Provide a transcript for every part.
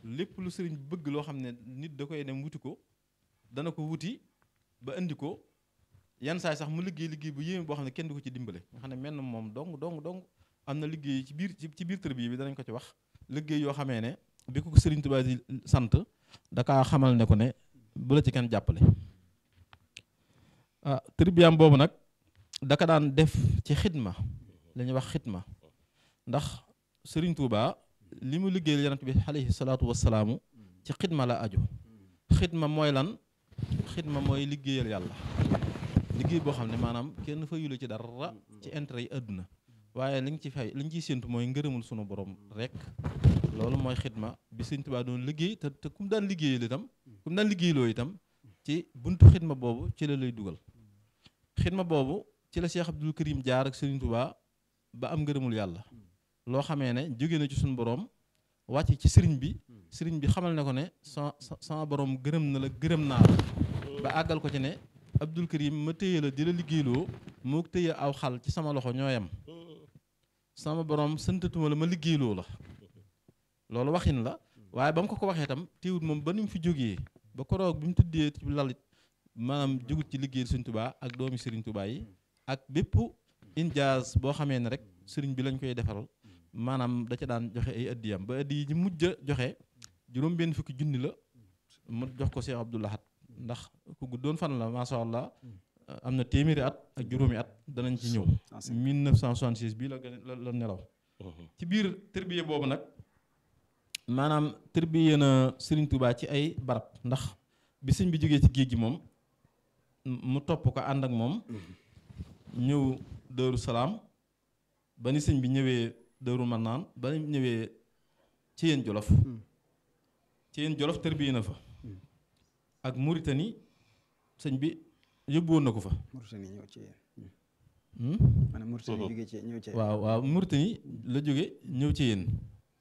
lépp lu sëriñ bi bëgg loo xam ne nit da koy dem wuti ko dana ko wuti ba indi ko yan saay sax mu liggéey liggéey bu yéeme boo xam ne kenn du ko ci dimbale nga xam ne menn moom dong dong dong am na liggéey ci biir ci biir tërbiya bi danañ ko ci wax liggéey yoo xamee ne bi ko sëriñ Tuubaa di sant da kaa xamal ne ko ne bu la ci kenn jàppale ah tërbiyaam boobu nag daka daan def ci xidma la ñuy wax xidma ndax sëriñ Tuubaa li mu liggéeyal yonent bi alayhi salaatu wassalaamu ci xidma la aju xidma mooy lan xidma mooy liggéeyal yàlla liggéey boo xam ne maanaam kenn fa yula ci dara ci intérêt yi àdduna waaye li nga ci fay li ñu ciy séntu mooy ngërëmul sunu borom rek loolu mooy xidma bi sëriñ Tuubaa doon liggéey te te ku mu daan liggéeyal itam ku mu daan liggéeyloo itam ci buntu xidma boobu ci la lay dugal xidma boobu ci la Cheikh Abdul Karim jaar ak sëriñ Tuubaa ba am ngërëmul yàlla loo xamee ne jóge na ci suñu borom wàcc ci sëriñ bi sëriñ bi xamal ne ko ne sa sama borom gërëm na la gërëm naa la ba àggal ko ci ne Abdul Karim ma téye la di la liggéeyloo moo téye aw xal ci sama loxo ñoo yem sama borom santatuma la ma liggéeyloo la loolu waxin la waaye ba mu ko ko waxee itam téewut moom ba ni mu fi jógee ba koroog bi mu tëddee ci lalit maanaam jógut ci liggéeyal Sëriñ Tuubaa ak doomi Sëriñ Tuubaa yi ak bépp injaaz boo xamee ne rek sëriñ bi lañ koy defaral maanaam da ca daan joxe ay addiyam ba addi yi ji mujj a joxe juróom benn fukki junni la mu jox ko Cheikh Abdoul Ahad ndax ku guddoon fan la masha Allah am na téeméeri at ak juróomi at danañ ci ñëw 1966 bii la gën la la nelaw ci biir tërbiye boobu nag maanaam tërbiye na Sëriñ Tuubaa ci ay barab ndax bi sëñ bi jógee ci géej gi moom mu topp ko ànd ak moom ñëw Daaru Salaam ba ni sëñ bi ñëwee Daaru Manaan ba ni ñëwee ci yéen Jolof ci yéen Jolof tërbiye na fa ak Mauritanie sëñ bi yóbbu woon na ko fa Mauritanie ñëw ci yéen Hmm? maanaam Mauritanie jógee ci ñëw ci yéen waaw waaw Mauritanie la jóge ñëw ci yéen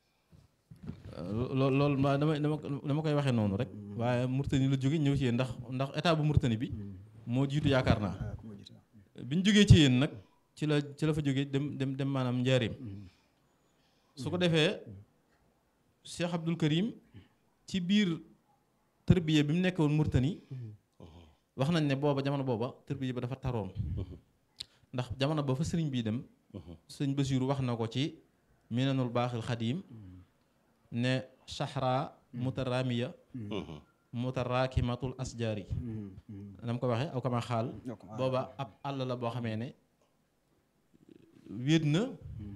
lool loolu ma dama dama dama koy waxee noonu rek waaye Mauritanie la jóge ñëw ci yéen ndax ndax état bu Mauritanie bi moo jiitu yaakaar naa ah ku ma jiite bi ñu jógee ci yéen nag ci la ci la fa jógee dem dem dem maanaam njaareem su ko defee Cheikh Abdul Karim ci biir tërbiye bi mu nekk woon Mauritanie wax nañ ne booba jamono booba tërbiye ba dafa taroon ndax jamono ba fa sëriñ bii dem sëñ Basiiru wax na ko ci minanul baaxil xadiim ne shahra mutaramiya mutaraakimatul asjaari dama ko waxee aw kama xaal booba ab àll la boo xamee ne wéet na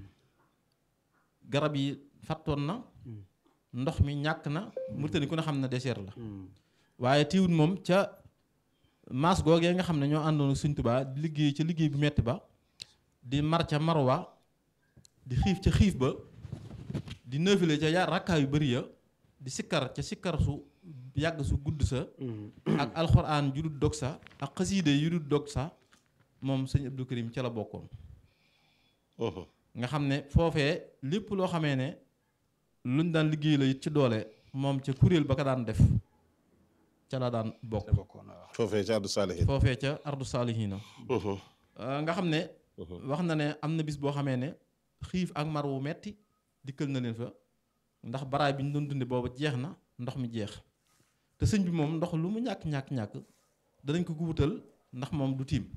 garab yi fattoon na ndox mi ñàkk na Mauritanie ku ne xam na désert la waaye tiwut moom ca maas googee nga xam ne ñoo àndoon ak Sëñ Tuubaa di liggéey ca liggéey bu metti ba di mar ca marwa di xiif ca xiif ba di nëfile ca ya rakkaa yu bëri ya di sikkar ca sikkar su yàgg su gudd sa ak alxuraan yu dul dog sa ak xasiide yu dul dog sa moom sëñ Abdou Karim ca la bokkoon nga xam ne foofee lépp loo xamee ne luñ daan liggéey la it ci doole moom ca kuréel ba ka daan def ca la daan bokk bokkoon waaw foofee ca Abdou Salih foofee ca ardu saalihiina nga xam ne wax na ne am na bis boo xamee ne xiif ak mar wu metti dikkal na leen fa ndax baraay bi ñu doon dunde booba jeex na ndox mi jeex te sëñ bi moom ndox lu mu ñàkk ñàkk ñàkk danañ ko ko wutal ndax moom du tiim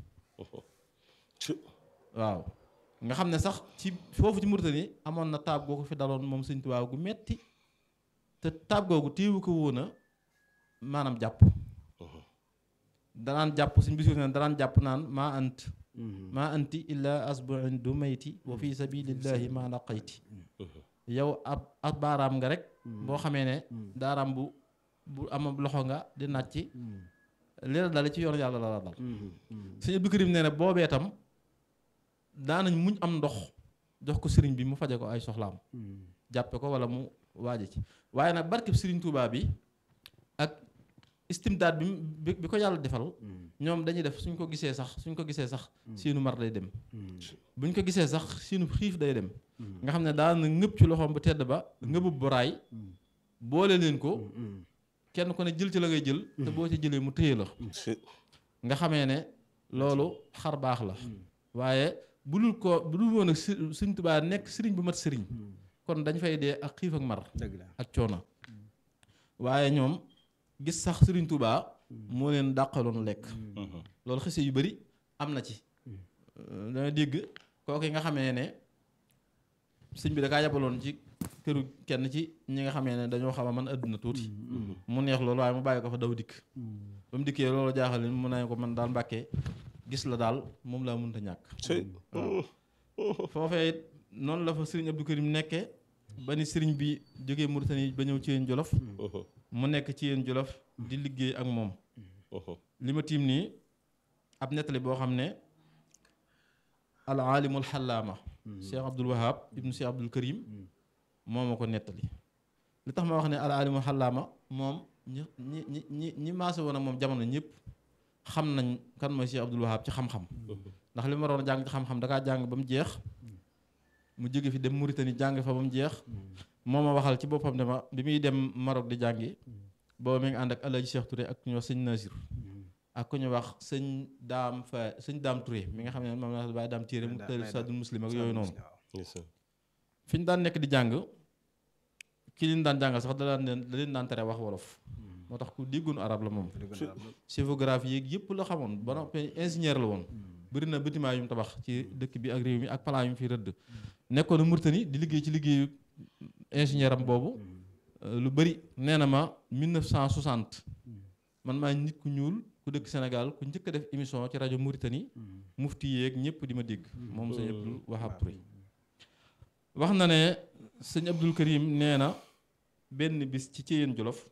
waaw nga xam ne sax ci foofu ci Mauritanie amoon na taab goo ko fi daloon moom sëñ Tuubaa gu metti te taab googu téewu ko woon a maanaam jàpp danaan jàpp suñ bisiir ne danaan jàpp naan maa ant maa anti illa asbuin du mayti wa fi sabilillahi ma laqayti yow ab ab baaraam nga rek boo xamee ne daaraam bu bu am loxo nga di nàcc li la dale ci yoonu yàlla la la dal sëñ Abdou Karim nee na boobee tam daanañ muñ am ndox jox ko sëriñ bi mu faje ko ay soxlaam jàppe ko wala mu waaje ci waaye nag barkeb sëriñ Tuubaa bi ak istimdaad bi bi bi ko yàlla defal ñoom dañuy def suñ ko gisee sax suñ ko gisee sax seenu mar day dem buñ ko gisee sax seenu xiif day dem nga xam ne daana ngëpp ci loxoom bu tedd ba ngëbub boraay boole leen ko kenn ku ne jël ci la ngay jël te boo ci jëlee mu téye la nga xamee ne loolu xar baax la waaye bu dul ko bu dul woon ak Sëriñ Tuubaa nekk sëriñ bu mat sëriñ kon dañ fay dee ak xiif ak mar dëgg la ak coono waaye ñoom gis sax Sëriñ Tuubaa moo leen dàqaloon lekk loolu xise yu bari am na ci dana dégg kooku yi nga xamee ne sëñ bi da kaa yabaloon ci këru kenn ci ñi nga xamee ne dañoo xam a man àdduna tuuti mu neex loolu waaye mu bàyyi ko fa daw dikk ba mu dikkee loolu jaaxal leen mu ne ko man daal mbàkkee gis la daal moom laa mënta ñàkk foofee it noonu la fa sëriñ Abdou Karim nekkee ba ni sëriñ bi jógee Mauritanie ba ñëw ci yéen Jolof mu nekk ci yéen Jolof di liggéey ak moom li ma tiim nii ab nettali boo xam ne al aalimul xallaama Cheikh Abdul Wahab ibnu Cheikh Abdul Karim moo ma ko nettali li tax ma wax ne al aalimul xallaama moom ñi ñi ñi ñi ñi maase woon ak moom jamono ñëpp xam nañ kan mooy Cheikh Abdul Wahab ci xam-xam ndax li ma waroon a jàng ci xam-xam dakaa jàng ba mu jeex mu jóge fi dem Mauritanie jàng fa ba mu jeex moo ma waxal ci boppam ne ma bi muy dem Maroc di jàngi booba mi ngi ànd ak Alaaji Cheikh Touré ak ku ñuy wax sëñ Nasir ak ku ñuy wax sëñ daam fa sëñ daam Touré mi nga xam ne moom la bàyyi daam téere mu tëri sadul muslim ak yooyu noonu fi ñu daan nekk di jàng ki leen daan jàngal sax da daan leen da leen daan tere wax wolof moo tax ku déggoon arab la moom chifographie yeeg yëpp la xamoon ba noppi ingénieur la woon bëri na bâtiment yu mu tabax ci dëkk bi ak réew mi ak plan yu mu fi rëdd nekkoon na Mauritanie di liggéey ci liggéeyu ingénieur am boobu lu bëri nee na ma 1960 man maa nit ku ñuul ku dëkk Sénégal ku njëkk a def émission ci rajo Mauritanie mufti yeeg ñëpp di ma dégg moom sëñ Abdul Wahab Touré wax na ne sëñ Abdul Karim nee na benn bis ci Ceyeen Jolof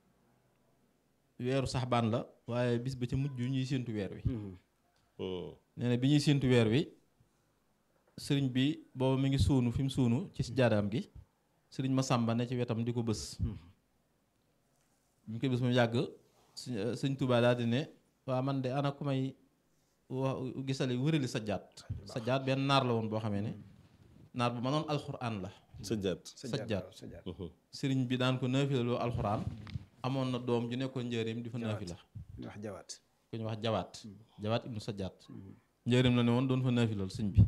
weeru saxbaan la waaye bis ba ca mujj ñuy séentu weer wi nee na bi ñuy séentu weer wi sëriñ bi booba mi ngi suunu fi mu suunu ci si jaadaam gi sëriñ Masamba ne ci wetam di ko bës bi ñu koy bës mu yàgg sëñ Touba daal di ne waa man de ana ku may wa gisali wërali sajjaat sajjaat benn naar la woon boo xamee ne naar bu mënoon alxuraan la sajjaat sajjaat sëriñ bi daan ko naafilaloo alxuraan amoon na doom ju nekkoon njëriñ di fa naafila wax jawaat ku ñu wax jawaat jawaat ibnu sajjaat njëriñ la ne woon doon fa naafilal sëñ bi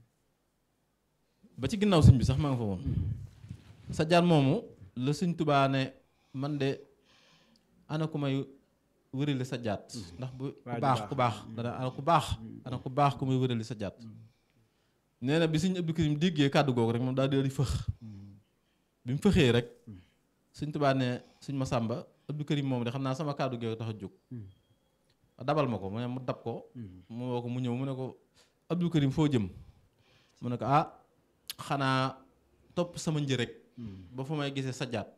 ba ci ginnaaw sëñ bi sax maa nga fa woon sajjaat moomu la sëñ Touba ne man de ana ku may wërali sajjaat ndax bu ku baax ku baax dana ana ku baax ana ku baax ku may wërali sajjaat nee na bi sëñ Abdou Karim déggee kàddu googu rek moom daal di fëx bi mu fëxee rek sëñ Tuubaa ne sëñ Masamba Abdou Karim moom de xam naa sama kàddu googu tax a jóg dabal ma ko mu ne mu dab ko mu woo ko mu ñëw mu ne ko Abdou Karim foo jëm mu ne ko ah xanaa topp sama një rek ba fa may gisee sajjaat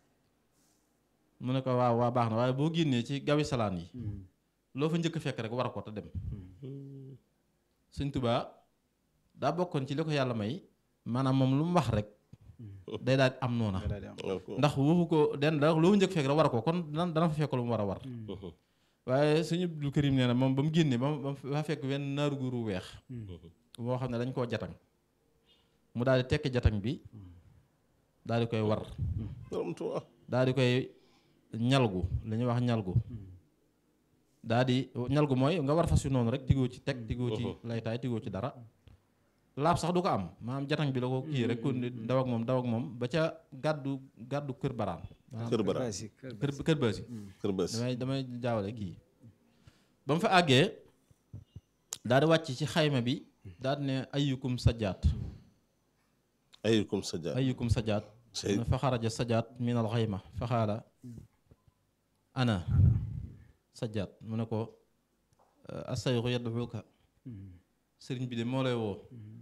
mu ne ko waaw waa baax na waaye boo génnee ci gawi salaan yi loo fa njëkk fekk rek war a ko te dem sëñ Tuubaa daa bokkoon ci li ko yàlla may maanaam moom lu mu wax rek day daal di am noona ndax waxu ko den da loo fa njëkk fekk rek war a ko kon dana dana fa fekk lu mu war a war waaye sëñ Abdou Karim nee na moom ba mu génnee ba mu fa fekk wenn naaru guru weex moo xam ne dañ koo jatang mu daal di tekki jatang bi daal di koy war daal di koy ñalgu li ñuy wax ñalgu daa di ñalgu mooy nga war fas yu noonu rek tigoo ci teg tigoo ci laytaay tigoo ci dara laab sax du ko am maanaam jatang bi la ko kii rek kon daw ak moom daw ak moom ba ca gàddu gàddu kër baraan kër baraan kër kër baasi kër baasi damay damay jaawale kii ba mu fa àggee daal di wàcc ci xayma bi daal di ne ayyukum sajaat ayyukum sajaat ayyukum sajaat fa xaraja sajaat min al xayma fa xaala ana sajjaat mu ne ko asayxu yadduka sëriñ bi de moo lay woo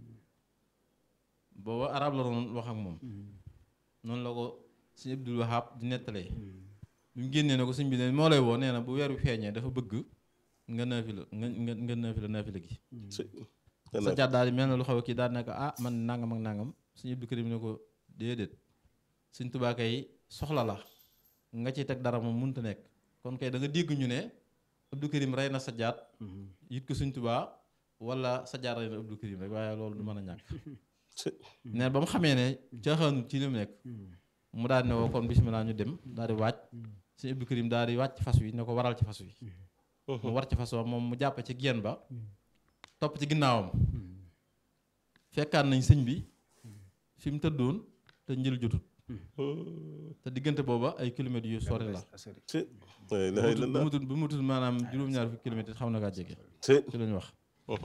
booba arab la doon wax ak moom noonu la ko sëñ Abdul Wahab di nettalee bi mu génnee ne ko sëñ bi de moo lay woo nee na bu weer wi feeñee dafa bëgg nga naafila nga nga nga naafila naafila gi sajjaat daal di mel na lu xaw a kii daal ne ko ah man nangam ak nangam sëñ Abdou Karim ne ko déedéet sëñ Tuubaa kay soxla la nga ci teg dara moom mënut a nekk kon kay da nga dégg ñu ne Abdou Karim rey na Sajjaat yit ko Sëñ Tuubaa wala Sajjaat rey na Abdou Karim rek waaye loolu du mën a ñàkk neen ba mu xamee ne caaxaanu ci li mu nekk mu daal di ne woo kon bismillah ñu dem daal di wàcc Sëñ Abdou Karim daal di wàcc fas wi ne ko waral ci fas wi mu war ci fas wa moom mu jàpp ci geen ba topp ci ginnaawam fekkaan nañ sëñ bi fi mu tëddoon te njël jotut te diggante booba ay kilomètres yu sori la ci la ilaha bu illallah mu tudd bu mu tudd maanaam juróom-ñaar fukki kilomètres xaw na kaa jege ci ci lañu wax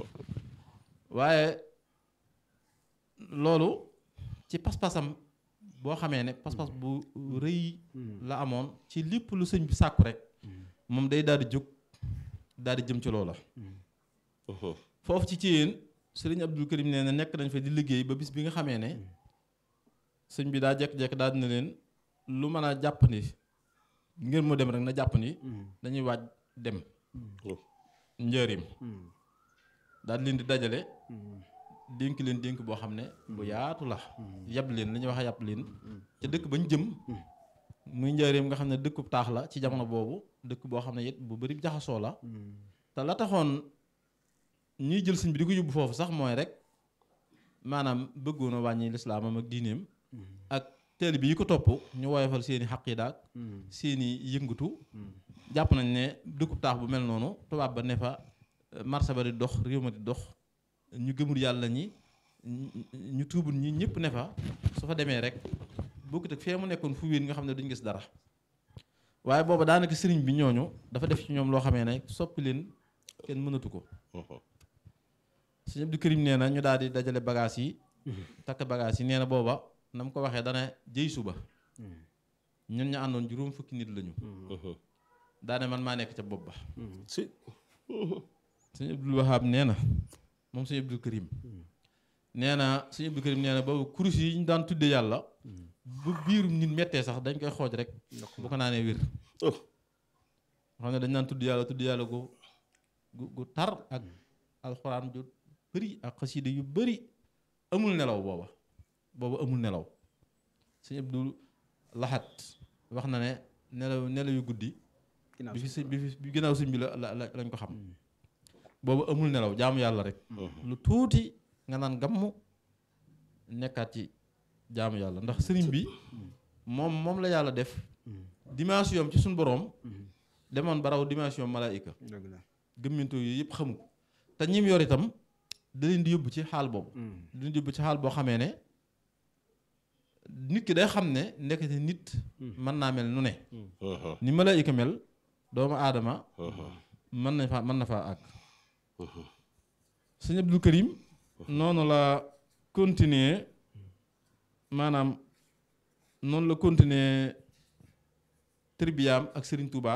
waaye loolu ci pas-pasam boo xamee ne pas-pas bu rëy la amoon ci lépp lu sëñ bi sàkku rek moom day daal di jóg daal di jëm ci loola foofu ci Thièyène sëriñ Abdul Karim nee na nekk nañ fa di liggéey ba bis bi nga xamee ne sëñ bi daa jekk-jekk daal dina leen lu mën a jàpp ni ngir mu dem rek na jàpp ni dañuy waaj dem njëriñ daal di leen di dajale dénk leen dénk boo xam ne bu yaatu la yab leen li ñuy wax yab leen ca dëkk bañ jëm muy njëriñ nga xam ne dëkkub taax la ci jamono boobu dëkk boo xam ne it bu bari jaxasoo la te la taxoon ñuy jël sëñ bi di ko yóbbu foofu sax mooy rek maanaam bëggoon a wàññi lislaamam ak diineem ak teel bi yi ko topp ñu woyofal seeni xaqiida ak seeni yëngatu jàpp nañ ne dëkkub taax bu mel noonu tubaab ba ne fa marché ba di dox réew ma di dox ñu gëmul yàlla ñi ñu tuubul ñi ñëpp ne fa su fa demee rek bokkut ak fee mu nekkoon fu wéen nga xam ne duñ gis dara waaye booba daanaka sëriñ bi ñooñu dafa def ci ñoom loo xamee ne soppi leen kenn mënatu ko sëñ Abdou Karim nee na ñu daal di dajale bagages yi takk bagages yi nee na booba na mu ko waxee dana jëy suba ñun ñu àndoon juróom fukki nit lañu daane man maa nekk ca bopp ba ci sëñ Abdul Wahab nee na moom sëñ Abdou Karim nee na sëñ Abdou Karim nee na boobu kurus yi ñu daan tudde yàlla bu biirum nit mettee sax dañ koy xooj rek bu ko naanee wér xam ne dañ naan tudd yàlla tudd yàlla gu gu gu tar ak alxuraan ju bëri ak xasida yu bëri amul nelaw booba booba amul nelaw sëñ Abdou Lahat wax na ne nelaw nelaw yu guddi bi fi sëñ bi fi bi gannaaw sëñ bi la la la- lañ ko xam boobu amul nelaw jaamu yàlla rek lu tuuti nga naan gammu nekkaat ci jaamu yàlla ndax sëriñ bi moom moom la yàlla def dimension am ci suñu boroom demoon baraw dimension malaayika dëgg la gëmminto yi yëpp xamu ko te ñim yor itam da leen di yóbbu ci xaal boobu da leen di yóbbu ci xaal boo xamee ne nit ki day xam ne ndekete nit mën naa mel nu ne ni malaayika mel doomu aadama mën na faa mën na faa àgg sëñ Abdou Karim noonu la continuer maanaam noonu la continuer tribiyaam ak Serigne Touba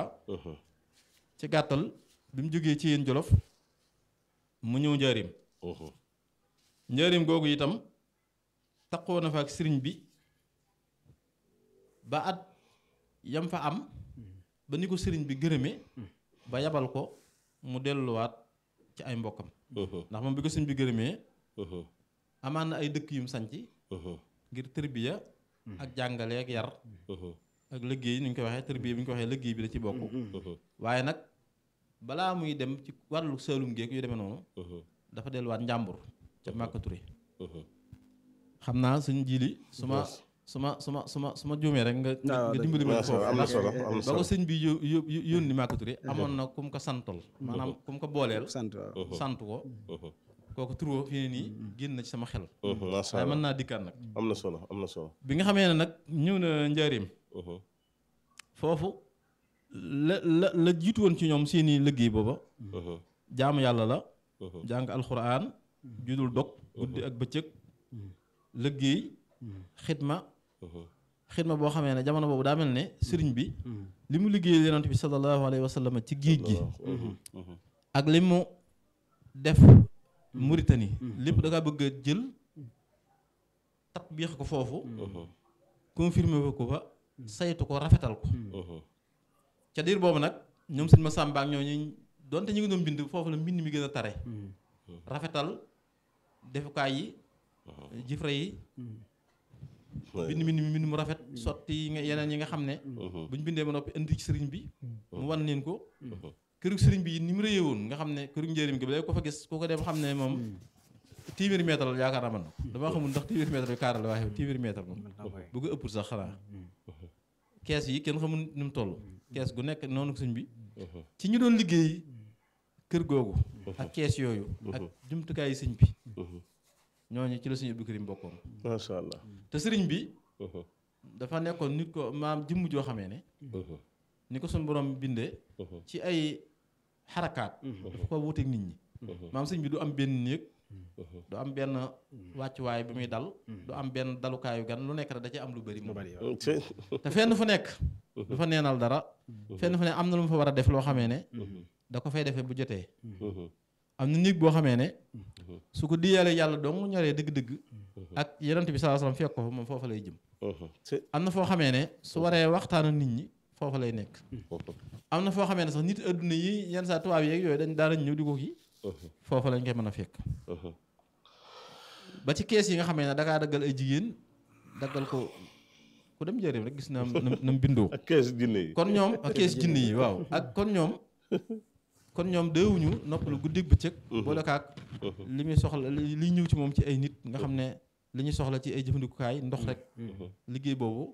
ci gàttal bi mu jógee ci yéen Jolof mu ñëw njaarim njaarim googu itam taqoo na fa ak sëriñ bi ba at yam fa am ba ni ko sëriñ bi gërëme ba yabal ko mu delluwaat ci ay mbokkam ndax moom bi ko sëriñ bi gërëmee amaan na ay dëkk yum sanci ngir tërbiya ak jàngale ak yar ak liggéey ni ñu koy waxee tërbiya bi ñu ko waxee liggéey bi da ci bokk waaye nag balaa muy dem ci wàllu saalum géeg yu demee noonu dafa delluwaat njàmbur ca Màkka Ture xam naa suñ jili su ma su ma su ma su ma su ma juumee rek nga waaw nga dimbali ma foofu am na ndax solo am na ba ko solo sëñ bi yó- yó- yó- yónni Màkka Ture amoon na ku mu ko santal maanaam ku mu ko booleel sant waaw sant ko kooku turoo fi ne nii génn na ci sama xel macha waaye mën allah naa dikkaat nag am na solo am na solo bi nga xamee ne nag ñëw na njaareem foofu la la la jiitu woon ci ñoom seeni liggéey booba jaamu yàlla la jàng alxuraan judul dog guddi ak bëccëg liggéey xidma xidma boo xamee ne jamono boobu daa mel ne sëriñ bi li mu liggéeyal yonent bi sallallahu alayhi wa sallam ci géej gi ak li mu def Mauritanie lépp da kaa bëgg a jël tatbiix ko foofu confirmé ko fa saytu ko rafetal ko ca diir boobu nag ñoom sëñ ma Sàmba ak ñooñu donte ñu ngi doon bind foofu la mbind mi gën a tare rafetal defukaay yi jifra yi bind mbind mi mbind mu rafet sotti yi nga yeneen yi nga xam ne buñ bindee ba noppi indi ci sëriñ bi mu wan leen ko kërug sëriñ bi ni mu rëyee woon nga xam ne kërug njëriñ gi ba léegi ko fa gis ku ko dem xam ne moom téeméeri mètre la yaakaar naa man na damaa xamul ndax téeméeri mètre bi kaara la waaye téeméeri mètre moom bu ko ëppul sax xanaa kees yi kenn xamul ni mu toll kees gu nekk noonu sëñ bi ci ñu doon liggéey kër googu ak kees yooyu ak jumtukaay yi sëñ bi ñooñu ci la sëñ Abdou Karim bokkoon macha allah te sëriñ bi dafa nekkoon nit ko maam jëmm joo xamee ne ni ko suñu borom bindee ci ay xarakaat dafa ko wuuteeg nit ñi maam sëñ bi du am benn néeg du am benn wàccuwaay bi muy dal du am benn dalukaayu gan lu nekk rek da ci am lu bëri lu moom bari waaw. te fenn fu nekk du fa neenal dara fenn fu ne am na lu mu fa war a def loo xamee ne da ko fay defee bu jotee am na néeg boo xamee ne su ko diyalee yàlla dong ñoree dëgg-dëgg ak yonent bi sallallahu alayhi wasallam fekk ko fa moom foofa lay jëm am na foo xamee ne su waree waxtaan ak nit ñi foofa lay nekk am na foo xamee ne sax nit adduna yi yenn saa tubaab yeeg yooyu dañ daanañ ñëw di ko kii foofa lañ koy mën a fekk ba ci kees yi nga xamee ne dakaa daggal ay jigéen daggal ko ku dem njëriñ rek gis na nam nam bindoo ak kees jinne yi kon ñoom ak kees jinne yi waaw ak kon ñoom kon ñoom déewuñu noppalu guddig bëccëg boole kaak li muy soxla li liy ñëw ci moom ci ay nit nga xam ne li ñuy soxla ci ay jëfandikukaay ndox rek liggéey boobu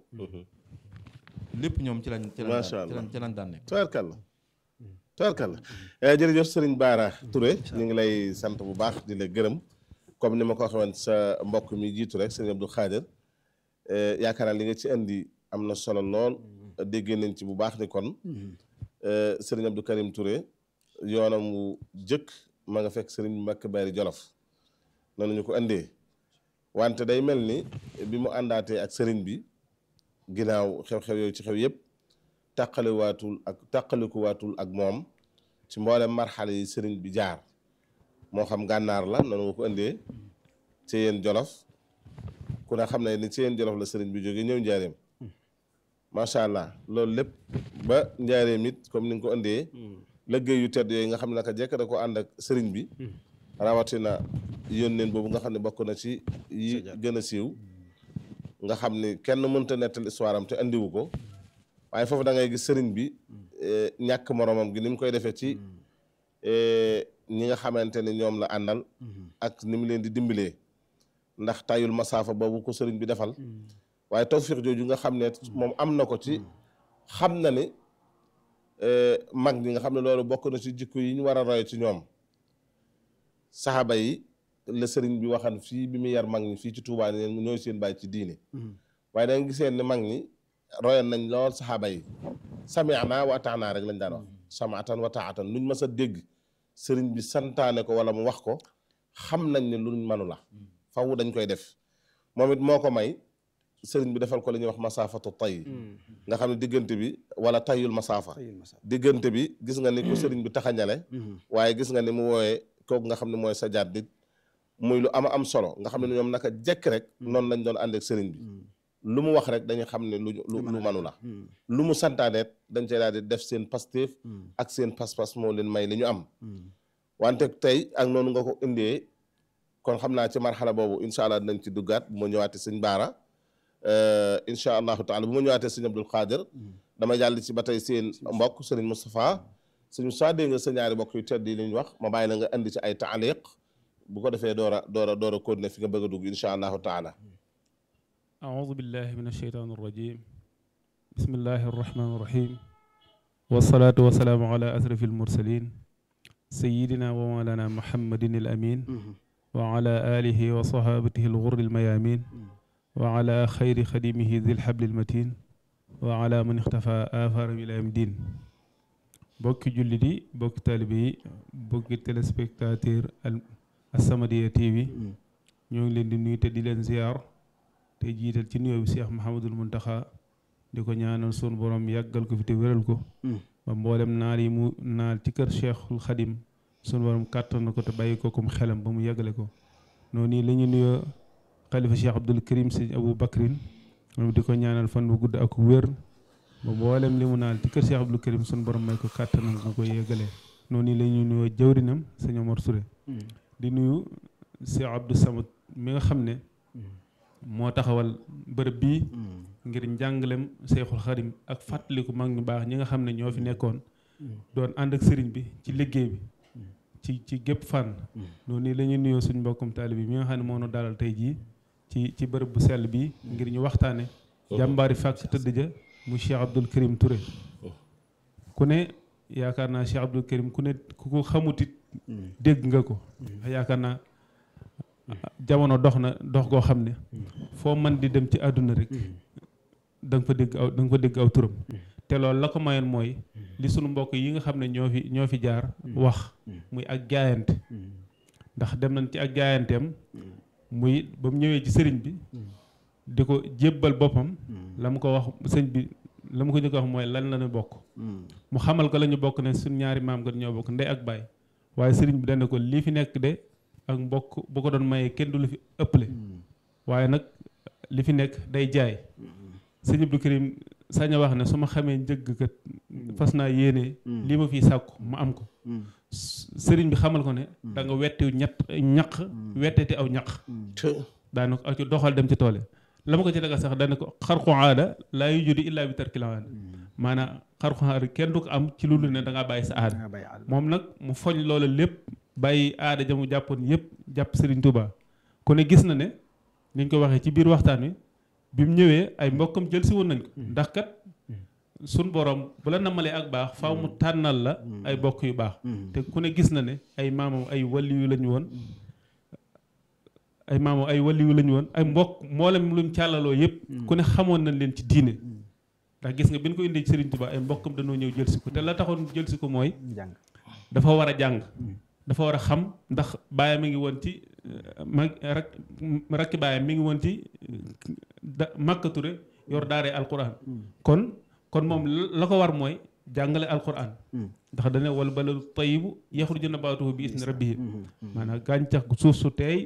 lépp ñoom ci lañ ci lañ Masha daan- ci Allah. lañ ci lañ daan nekk tubaarkàlla tubaarkàlla jërëjëf sëriñ Baara Touré ñu ngi lay sant bu baax di la gërëm comme ni ma ko waxee woon sa mbokk mi jiitu rek sëriñ Abdou Khadir eh, yaakaar naa li nga ci indi am na solo lool dégg nañ ci bu baax ni kon eh, sëriñ Abdou Karim Touré yoonam wu jëkk ma nga fekk sëriñ Mbacke Bari Jolof noonu ñu ko indee wante day mel ni bi mu àndaatee ak sëriñ bi ginnaaw xew-xew yooyu ci xew yëpp tàqaliwaatul ak tàqalikuwaatul ak moom ci mboolem marxale yi sëriñ bi jaar moo xam gànnaar la noonu nga ko indee ci yéen jolof ku ne xam ne ni ci yéen jolof la sëriñ bi jóge ñëw njaareem macha allah loolu lépp ba njaareem it comme ni nga ko indee liggéey yu tedd yooyu nga xam ne naka jekk da ko ànd ak sëriñ bi rawatina yónneen boobu nga xam ne bokk na ci yi gën a siiw nga xam ni kenn mënta nettal histoire am te andiwu ko waaye foofu da ngay gis sëriñ bi eh, ñàkk moromam gi ni mu koy defee ci eh, ñi nga xamante ni ñoom la àndal ak ni mu leen di dimbalee ndax tayul masaafa boobu ko sëriñ bi defal waaye tawfiq jooju nga xam ne moom am na ko ci xam na ni eh, mag ñi nga xam ne loolu bokk na ci jikko yi ñu war a roy ci ñoom saxaaba yi la sëriñ bi waxan fii bi mu yar mag ñi fii ci Tuubaa ne ñooy seen bàyyi ci diine waaye da nga giseen ni mag ñi royan nañ lool saxaaba yi sami'na wa ata'na rek lañ daan wax sam'atan wa ta'atan luñ mës a dégg sëriñ bi santaane ko wala mu wax ko xam nañ ne luñ manu la faw dañ koy def moom it moo ko may sëriñ bi defal ko li ñuy wax masaafatu tay nga xam ne diggante bi wala tayul masaafa Tayul masa. diggante bi gis nga ni ko sëriñ bi taxañale waaye gis nga ni mu wooyee kooku nga xam ne mooy sa jaat dit muy lu ama am solo nga xam ne ñoom naka jekk rek noonu lañ doon ànd ak sëriñ bi lu mu wax rek dañuy xam ne lu lu lu manu la lu mu santaaneet dañ cay daal di def seen pastéef ak seen pas-pas moo leen may li ñu am wante tey ak noonu nga ko indee kon xam naa ci marxala boobu incha allah dinañ ci duggaat bu ma ñëwaatee sëñ Baara incha allahu taala bu ma ñëwaatee sëñ Abdul Xaadir dama jàll ci ba tey seen mbokk sëriñ Moustapha sëñ Moustapha dégg nga sa ñaari mbokk yu tedd yi li ñu wax ma bàyyi la nga indi ci ay taaliq bu ko defee door a door a door a continuer fi nga bëgg a dugg incha allahu taala أعوذ بالله من الشيطان الرجيم بسم الله الرحمن الرحيم والصلاة والسلام على أشرف المرسلين سيدنا ومولانا محمد الأمين وعلى آله وصحابته الغر الميامين وعلى خير خديمه ذي الحبل المتين وعلى من اختفى آثار إلى يوم الدين بوك جلدي بوك طالبي بوك تلسبكتاتير السمدية تي في ñoo ngi leen di nuyu te di leen ziar te jiital ci nuyoo bi Cheikh Mouhamadul Muntaxa di ko ñaanal sunu borom yàggal ko fi te wéral ko ba mboolem naal yi mu naal ci kër Cheikhul Xadim sunu borom kàttan na ko te bàyyi ko comme xelam ba mu yàggale ko noonu nii la ñu nuyoo xalifa Cheikh Abdul Karim sëñ Abou Bakrin moom di ko ñaanal fan bu gudd ak wér ba mboolem li mu naal ci kër Cheikh Abdul Karim sunu borom may ko kàttanam bu ko yàggale noonu nii la ñu nuyoo jawrinam sëñ Omar Touré di nuyu Cheikh Abdou Samad mi nga xam ne moo taxawal bërëb bii ngir njàngalem Seexul Xadim ak fàttaliku mag ñu baax ñi nga xam ne ñoo fi nekkoon doon ànd ak sëriñ bi ci liggéey bi ci ci gépp fànn noonu nii la ñuy nuyoo suñ mbokkum taali bi mi nga xam ne moo nu dalal tey jii ci ci bërëb bu sell bi ngir ñu waxtaane jàmbaari fàkk tëdd ja mu Cheikh Abdoul Karim Touré ku ne yaakaar naa Cheikh Abdoul Karim ku ne ku ko xamutit dégg nga ko yaakaar naa jamono dox na dox goo xam ne foo man di dem ci àdduna rek da nga fa dégg aw da nga fa dégg aw turam te loolu la ko mayoon mooy li sunu mbokk yi nga xam ne ñoo fi ñoo fi jaar wax muy ak jaayante ndax dem nañ ci ak jaayanteem muy ba mu ñëwee ci sëriñ bi di ko jébbal boppam la mu ko wax sëñ bi la mu ko njëkk wax mooy lan la ñu bokk mu xamal ko la ñu bokk ne suñ ñaari maam kat ñoo bokk ndey ak baay waaye sëriñ bi dana ko lii fi nekk de ak mbokk bu ko doon mayee kenn du lu fi ëpple waaye nag li fi nekk day jaay sëñ Abdou Karim sañ a wax ne su ma xamee njëgg kat fas naa yéene lii ma fiy sàkku ma am ko sëriñ bi xamal ko ne da nga wetti ñett ñaq wetteti aw ñaq daana ko ak ci doxal dem ci tool yi la ma ko ci daga sax dana ko xarqu aada laa yujudu illaa bi tarkil aada maanaam xarqu aada kenn du ko am ci loolu ne da ngaa bàyyi sa aada moom nag mu foñ loola lépp bàyyi aada ja mu jàppoon yëpp jàpp Serigne Touba ku ne gis na ne ni ñu ko waxee ci biir waxtaan wi bi mu ñëwee ay mbokkam jël si woon nañ ko ndax kat suñ borom bu la namalee ak baax faaw mu tànnal la ay bokk yu baax te ku ne gis na ne ay maamam ay waliyu lañu woon ay maamam ay waliyu lañu woon ay mbokk mboolem luñ càllaloo yëpp ku ne xamoon nañ leen ci diine ndax gis nga bi ñu ko indee ci Serigne Touba ay mbokkam dañoo ñëw jël si ko te la taxoon jël si ko mooy dafa war a jàng dafa war a xam ndax baayam mi ngi woon ci ma rak rakki baayam mi ngi woon ci da màkkature yor daaree alquran kon kon moom la ko war mooy jàngale alquran ndax dane wal baladu tayibu yaxruju nabaatuhu bi isni rabbihi maanaam gàncax gu suuf su teey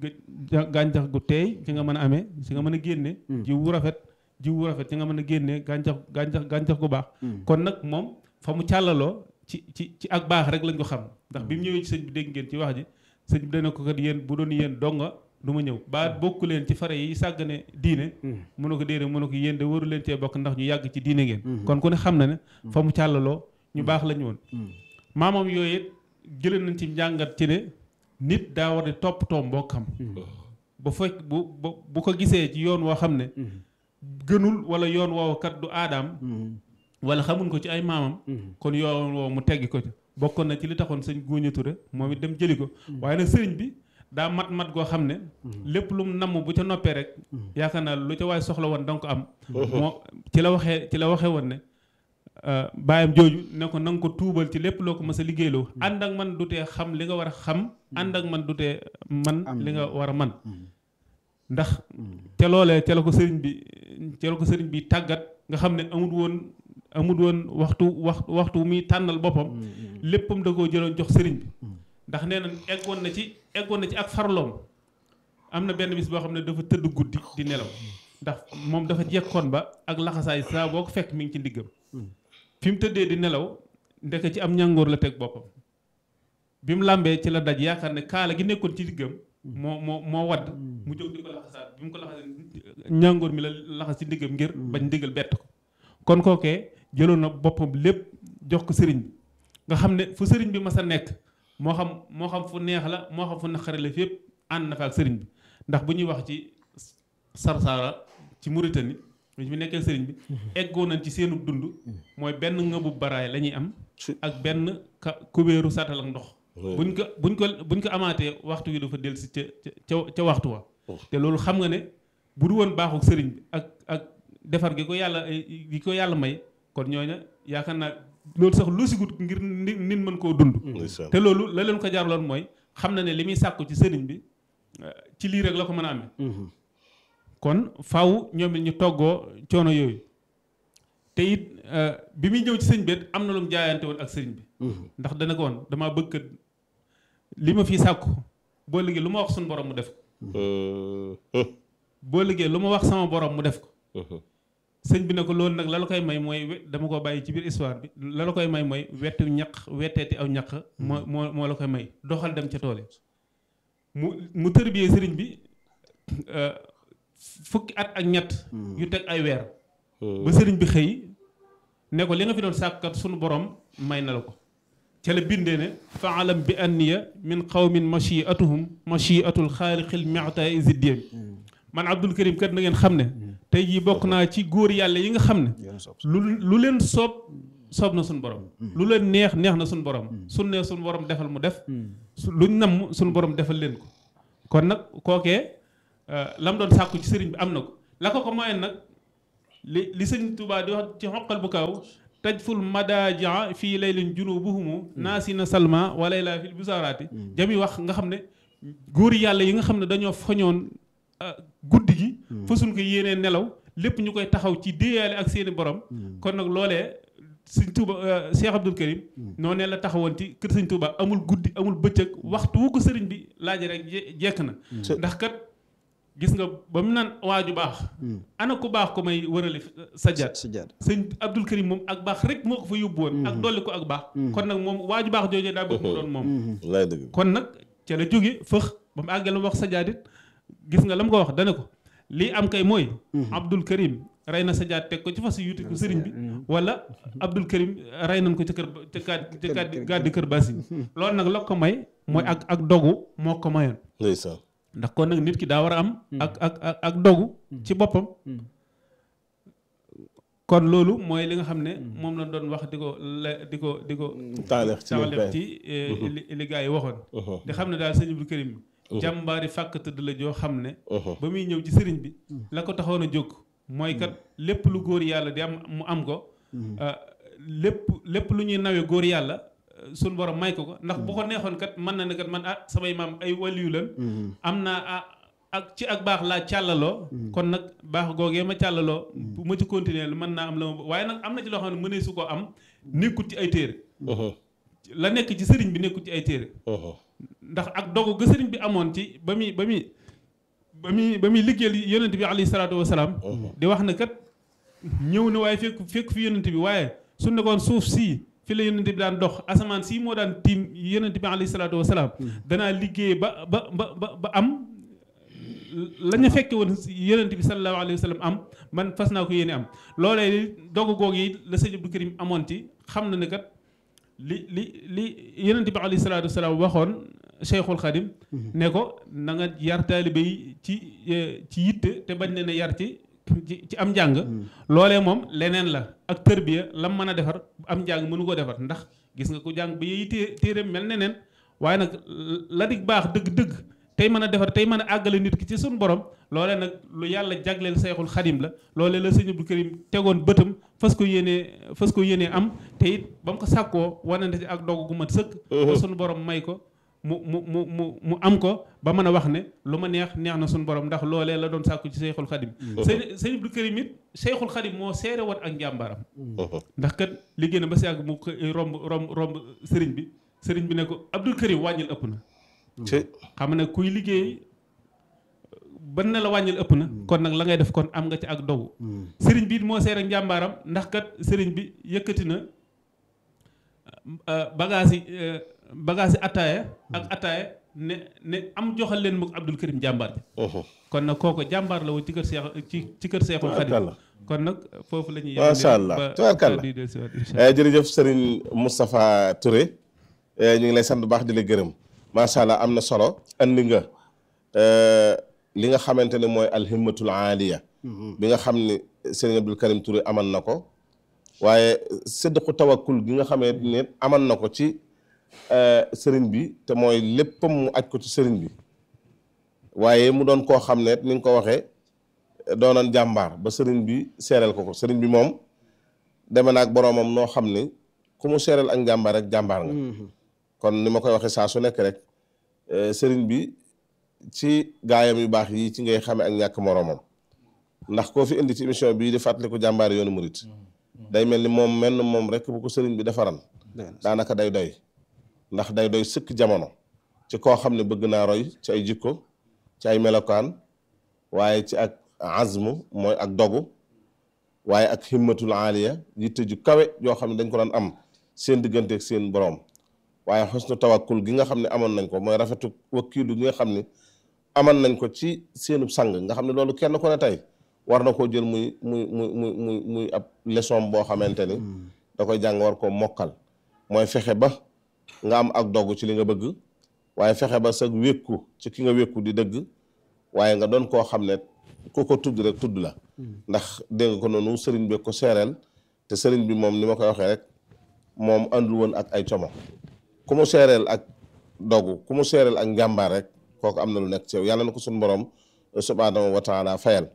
gàncax gu teey ci nga mën a amee ci nga mën a génne jiw wu rafet jiw wu rafet ci nga mën a génne gàncax gàncax gàncax gu baax kon nag moom fa mu càllaloo ci ci ci ak baax rek lañ ko xam ndax bi mu ñëwee ci sëñ bi dégg ngeen ci wax ji sëñ bi dana ko kat yéen bu doon yéen donga du ma ñëw ba bokku leen ci fare yi sàggane diine mu ne ko déedéet mu ne ko yéen de waru leen cee bokk ndax ñu yàgg ci diine ngeen kon ku ne xam na ne fa mu càllaloo ñu baax lañu woon maamam yooyu it jëlee nañ ci njàngat ci ne nit daa war di toppatoo mbokkam ba fekk bu bu ko gisee ci yoon woo xam ne gënul wala yoon woowu kat du aadaam wala xamuñ ko ci ay maamam kon yoon woowu mu teggi ko ci bokkoon na ci li taxoon sëñ Góoña Ture moom it dem jëli ko waaye nag sëriñ bi daa mat mat goo xam ne lépp lu mu namm bu ca noppee rek yaakaar naa lu ca waay soxla woon danga ko am moo ci la waxee ci la waxee woon ne baayam jooju ne ko na nga ko tuubal ci lépp loo ko mës a liggéeyloo ànd ak man du tee xam li nga war a xam ànd ak man du tee man li nga war a man ndax te loolee ca la ko sëriñ bi ca la ko sëriñ bi tàggat nga xam ne amul woon amul woon waxtu wax waxtu muy tànnal boppam léppam da koo jëloon jox sëriñ bi ndax nee na eggoon na ci eggoon na ci ak farloom am na benn bis boo xam ne dafa tëdd guddi di nelaw ndax moom dafa jekkoon ba ak laxasaay saa boo ko fekk mi ngi ci ndiggam fi mu tëddee di nelaw ndeke ci am ñàngoor la teg boppam bi mu làmbee ci la daj yaakaar ne kaala gi nekkoon ci diggam moo moo moo wadd mu jóg di ko laxasaat bi mu ko laxasee ñàngoor mi la laxas ci ndiggam ngir bañ ndigal bett ko kon kookee jëloon na boppam lépp jox ko sëriñ bi nga xam ne fu sëriñ bi mas a nekk moo xam moo xam fu neex la moo xam fu naqare la fépp ànd na fa ak sëriñ bi ndax bu ñuy wax ci Sarsara ci Mauritanie ñu fi nekkee sëriñ bi eggoo nañ ci seenu dund mooy benn ngëbu baraay la ñuy am ak benn ka kubéeru sàttal ak ndox buñ ko buñ ko buñ ko amaatee waxtu wi dafa dellu si ca ca ca waxtu wa te loolu xam nga ne bu du woon baaxul sëriñ bi ak ak defar gi ko yàlla gi ko yàlla may kon ñooña yaakaar naa loolu sax lu sigut ngir nit mën koo dund te loolu la leen ko jaarloon mooy xam na ne li muy sàkku ci sëriñ bi ci lii rek la ko mën a amee kon faw ñoom it ñu toggoo coono yooyu te it bi muy ñëw ci sëñ bi am na lu mu jaayante woon ak sëriñ bi ndax dana ko woon damaa bëgg li ma fii sàkku boo liggéey lu ma wax suñu borom mu def ko boo liggéey lu ma wax sama borom mu def ko sëñ bi ne ko loolu nag la la koy may mooy dama ko bàyyi ci biir histoire bi la la koy may mooy wetu ñaq wetteeti aw ñaq moo moo moo la koy may doxal dem ca tool mu mu tërbiyee sëriñ bi fukki at ak ñett yu teg ay weer ba sëriñ bi xëy ne ko li nga fi doon sàkkat sunu borom may na la ko ca la bindee ne faalam bi anniya min qawmin machiatuhum machiatul xaaliqil mexta isiddiem man Abdul Karim kat na ngeen xam ne tey jii bokk naa ci góor yàlla yi nga xam ne lu lu leen soob soob na suñu borom lu leen neex neex na suñu borom suñ ne suñu borom defal mu def luñ namm suñu borom defal leen ko kon nag kookee lam doon sàkku ci sëriñ bi am na ko la ko ko mayoon nag li li sëñ Tuubaa di wax ci xoqal bu kaw tajful madajia fii laylin junubuhumu naasina salma wa layla fil busaaraati jami wax nga xam ne góor yàlla yi nga xam ne dañoo fañoon guddi gi fasuñ ko yéenee nelaw lépp ñu koy taxaw ci déyaale ak seeni borom kon nag loolee sëñ Tuuba Cheikh Abdul Karim noonu la taxawoon ci kër sëñ Tuuba amul guddi amul bëccëg waxtu wu ko sëriñ bi laaj rek jekk na ndax kat gis nga ba mu naan waaju baax ana ku baax ko may wërale sajjaat sajjaat sëñ Abdul Karim moom ak baax rek moo ko fa yóbbu woon ak dolli ko ak baax kon nag moom waaju baax joojee daa bëgg mu doon moom lay dëgg kon nag ca la jóge fëx ba mu àggee la mu wax sajjaat it gis nga la mu ko wax dane ko lii am kay mooy Abdul Karim rey na sajjaat teg ko ci fas yuti ko sëriñ bi wala Abdul Karim rey nañ ko ca kër ca gàddi gàddi kër basi loolu nag la ko may mooy ak ak dogu moo ko mayoon ndeysaan ndax kon nag nit ki daa war a am ak ak ak ak dogu ci boppam kon loolu mooy li nga xam ne moom la doon wax di ko la di ko di ko taaleex ci taxalef ci li li gaa yi waxoon di xam ne daal sëñ Abdou Karim jàmbaari fàkk tëdd la joo xam ne ba muy ñëw ci sëriñ bi la ko taxoon a jóg mooy kat lépp lu góor yàlla di am mu am ko lépp lépp lu ñuy nawe góor yàlla suñ borom may ko ko ndax bu ko neexoon kat mën na ne kat man ah samay maam ay waliyu lan am naa ak ci ak baax laa càllaloo kon nag baax googee ma càllaloo bu ma ci continuer mën naa am la ma waaye nag am na ci loo xam ne mënee su ko am nekkut ci ay téere la nekk ci sëriñ bi nekkut ci ay téere ndax ak dogu ga sëriñ bi amoon ci ba muy ba muy ba muy ba muy liggéeyal yonent bi alayhi salaatu wasalaam di wax ne kat ñëw na waaye fekk fekk fi yonent bi waaye su nekkoon suuf sii fi la yonent bi daan dox asamaan sii moo daan tiim yonent bi alayhi salaatu wasalaam danaa liggéey ba ba ba ba ba am la ñu fekke woon yonent bi sallallahu alayhi wa sallam am man fas naa ko yéene am loolee dogu googu yi la sëñ Abdou Karim amoon ci xam na ne kat li li li yonent bi alayhi salaatu wasalaam waxoon Cheikhul Khadim ne ko na nga yar taalibe yi ci ci yitte te bañ ne ne yar ci ci am njàng loolee moom leneen la ak tërbiya lam mën a defar am njàng mënu ko defar ndax gis nga ko jàng ba yeyi té téere mel neneen waaye nag la dig baax dëgg-dëgg tey mën a defar tey mën a àggale nit ki ci suñu borom loolee nag lu yàlla jagleel Seexul Xadim la loolee la sëñ Abdou Karim tegoon bëtam fas ko yéenee fas ko yéenee am te it ba mu ko sàkkoo wanante ci ak dogu gu mat sëkk ba suñu borom may ko mu mu mu mu mu am ko ba mën a wax ne lu ma neex neex na suñu borom ndax loolee la doon sàkku ci Seexul Xadim sëñ sëñ Abdou Karim it Seexul Xadim moo seere woon ak njàmbaaram ndax kat liggéey na ba si àgg mu romb romb romb sëriñ bi sëriñ bi ne ko Abdou Karim wàññil ëpp na xam ne kuy liggéey ban na la wàññil ëpp na kon nag la ngay def kon am nga ci ak dogu sëriñ bi moo seere njàmbaaram ndax kat sëriñ bi yëkkati na bagage yi bagage yi ataaya ak ataaya ne ne am joxal leen mu Abdou Karim jàmbaar bi kon nag kooko jàmbaar la woon ci kër Seex ci ci kër Seexul Xadim kon nag foofu la ñuy macha allah tubaarkàlla jërëjëf sëriñ Moustapha Touré ñu ngi lay sant bu baax di la gërëm macha allah am na solo andi nga li nga xamante ne mooy alhimmatul aaliya bi nga xam ne sëriñ Abdou Karim Touré aman na ko waaye séddqu tawakkul gi nga xamee ne aman na ko ci sëriñ bi te mooy léppam mu aj ko ci sëriñ bi waaye mu doon koo xam ne ni nga ko waxee doonoon jàmbaar ba sëriñ bi seereel ko ko sëriñ bi moom deme naag boroomam noo xam ni ku mu seereel ak jàmbaar rek jàmbaar nga kon ni ma koy waxee saa su nekk rek sëriñ bi ci gaayam yu baax yi ci ngay xame ak ñàkk moroomam ndax koo fi indi ci émission bii di fàttaliku jàmbaar yoonu murit day mel ni moom menn moom rek bu ko sëriñ bi defaran daanaka day doy ndax day doy sëkk jamono ci koo xam ne bëgg naa roy ci ay jikko ci ay melokaan waaye ci ak azmu mooy ak dogu waaye ak himmatul aaliya yitte ju kawe yoo xam ne dañ ko daan am seen digganteeg seen borom waaye xusnu tawakkul gi nga xam ne amoon nañ ko mooy rafetu wakkiilu gi nga xam ne amoon nañ ko ci seenu sang nga xam ne loolu kenn ku ne tey war na koo jël muy muy muy muy muy muy ab leçon boo xamante ni da koy jàng war koo mokkal mooy fexe ba nga am ak dogu ci li nga bëgg waaye fexe ba sa wékku ci ki nga wékku di dëgg waaye nga doon koo xam ne ku ko tudd rek tudd la ndax dégg nga ko noonu sëriñ bi ko seereel te sëriñ bi moom ni ma koy waxee rek moom àndul woon ak ay como ku mu seereel ak dogu ku mu seereel ak njàmbaar rek kooku am na lu nekk ci yow yàlla na ko suñu borom subhaanahu wa taala fayal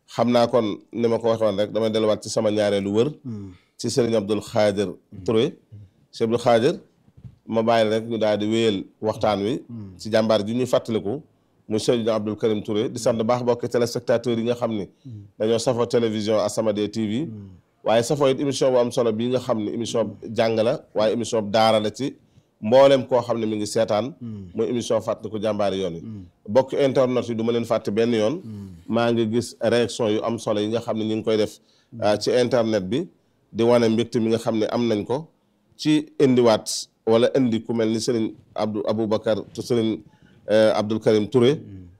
xam naa kon ni ma ko waxoon rek damay delluwaat ci sama ñaareelu wër ci sëriñ Abdul Xaadir Touré sëriñ Abdul Xaadir ma bàyyi rek ñu daal di wéyal waxtaan wi ci jàmbaar ji ñuy fàttaliku muy sëriñ Abdul Karim Touré di sant baax bokki téléspectateurs yi nga xam ni dañoo safoo télévision As-Samadiyya TV waaye safoo it émission bu am solo bii nga xam ne émission jàng la waaye émission daara la ci mboolem koo xam ne mi ngi seetaan muy émission fàttaliku jàmbaari yoon yi bokk internet yi du ma leen fàtte benn yoon maa ngi gis réaction yu am solo yi nga xam ne ñu ngi koy def ci internet bi di wane mbégte mi nga xam ne am nañ ko ci indiwaat wala indi ku mel ni sëriñ Abdou Aboubacar te sëriñ Abdul Karim Touré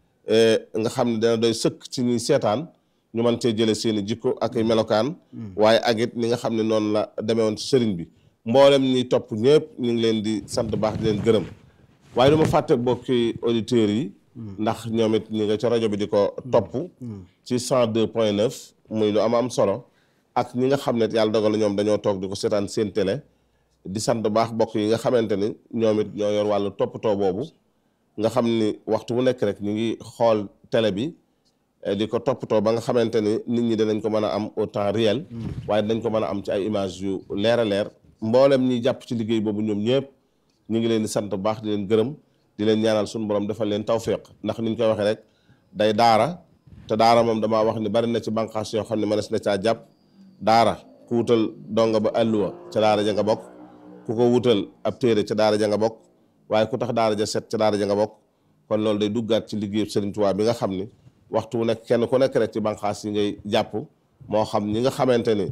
nga xam ne dana doy sëkk ci ñuy seetaan ñu mën cee jële seeni jikko ak ay melokaan waaye ak it ni nga xam ne noonu la demee woon ci sëriñ bi mboolem ñi topp ñëpp ñu ngi leen di sant baax di leen gërëm waaye du ma fàtte bokki auditeurs yi ndax ñoom it ñi nga ci rajo bi di ko topp ci 102 point 9 muy lu am am solo ak ñi nga xam ne yàlla dogal na ñoom dañoo toog di ko seetaan seen télé di sant baax bokk yi nga xamante ni ñoom it ñoo yor wàllu toppatoo boobu nga xam ni waxtu bu nekk rek ñu ngi xool télé bi di ko toppatoo ba nga xamante ni nit ñi dinañ ko mën a am au temps réel waaye dinañ ko mën a am ci ay image yu leer a leer mboolem ñi jàpp ci liggéey boobu ñoom ñëpp ñu ngi leen di sant bu baax di leen gërëm di leen ñaanal suñu borom defal leen tawféq ndax ni ñu koy waxee rek day daara te daara moom damaa wax ni bari na ci bànqaas yoo xam ne mënees na caa jàpp daara ku wutal donga ba àlluwa ca daara ja nga bokk ku ko wutal ab téere ca daara ja nga bokk waaye ku tax daara ja set ca daara ja nga bokk kon loolu day duggaat ci liggéeyu Sëriñ Tuubaa bi nga xam ni waxtu wu nekk kenn ku nekk rek ci bànqaas yi ngay jàpp moo xam ñi nga xamante ni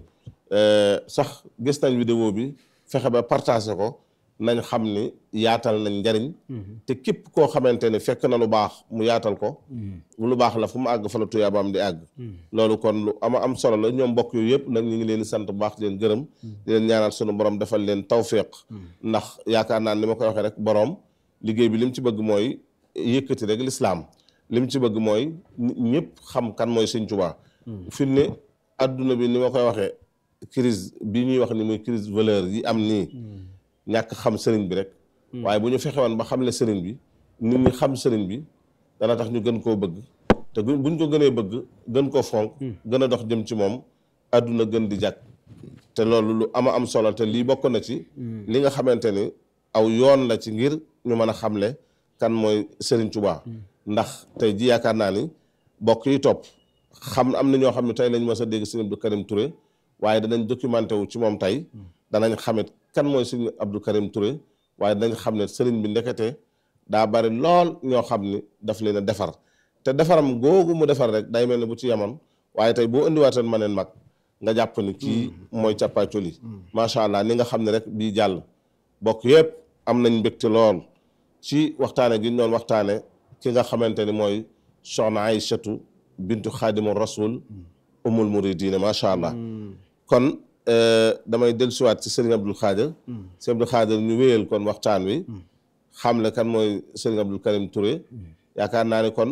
sax gis nañ vidéo bi fexe ba partagé ko nañ xam ni yaatal nañ njariñ te képp koo xamante ni fekk na lu baax mu yaatal ko lu baax la fu mu àgg fa la tuyaabaam di àgg loolu kon lu ama am solo la ñoom mbokk yooyu yëpp nag ñu ngi leen di sant bu baax di leen gërëm di leen ñaanal sunu borom defal leen tawféq ndax yaakaar naa ni ma koy waxee rek borom liggéey bi li mu ci bëgg mooy yëkkati rek lislaam li mu ci bëgg mooy ñëpp xam kan mooy Sëñ Tuubaa fi ne adduna bi ni ma koy waxee crise bi ñuy wax ni muy crise valeur yi am nii ñàkk xam sëriñ bi rek waaye bu ñu fexe woon ba xamle sëriñ bi nit ñi xam sëriñ bi dana tax ñu gën koo bëgg te buñ ko gënee bëgg gën koo fonk gën a dox jëm ci moom adduna gën di jàkk te loolu lu ama am solo te lii bokk na ci li nga xamante ni aw yoon la ci ngir ñu mën a xamle kan mooy sëriñ Tuubaa ndax tey ji yaakaar naa ni bokk yi topp xam am na ñoo xam ne tey lañ mës a dégg sëriñ Abdou Karim Touré waaye danañ documenté wu ci moom tey danañ xamit kan mooy sëriñ Abdou Karim Touré waaye danañ xam ne sëriñ bi ndekete daa bari lool ñoo xam ni daf leen a defar te defaram googu mu defar rek day mel ni bu ci yemoon waaye tey boo indiwaatoon ma neen mag nga jàpp ni kii mooy càppaacoli macha allah ni nga xam ne rek bii jàll bokk yëpp am nañ mbégte lool ci waxtaane gi ñu doon waxtaane ki nga xamante ni mooy soxna Aïchatu bintu xaadimu rasul umul muridina macha allah kon damay dellusiwaat ci sëriñ Abdul Xaadir sëriñ Abdul Xaadir ñu wéyal kon waxtaan wi xam le kan mooy sëriñ Abdul Karim Touré yaakaar naa ne kon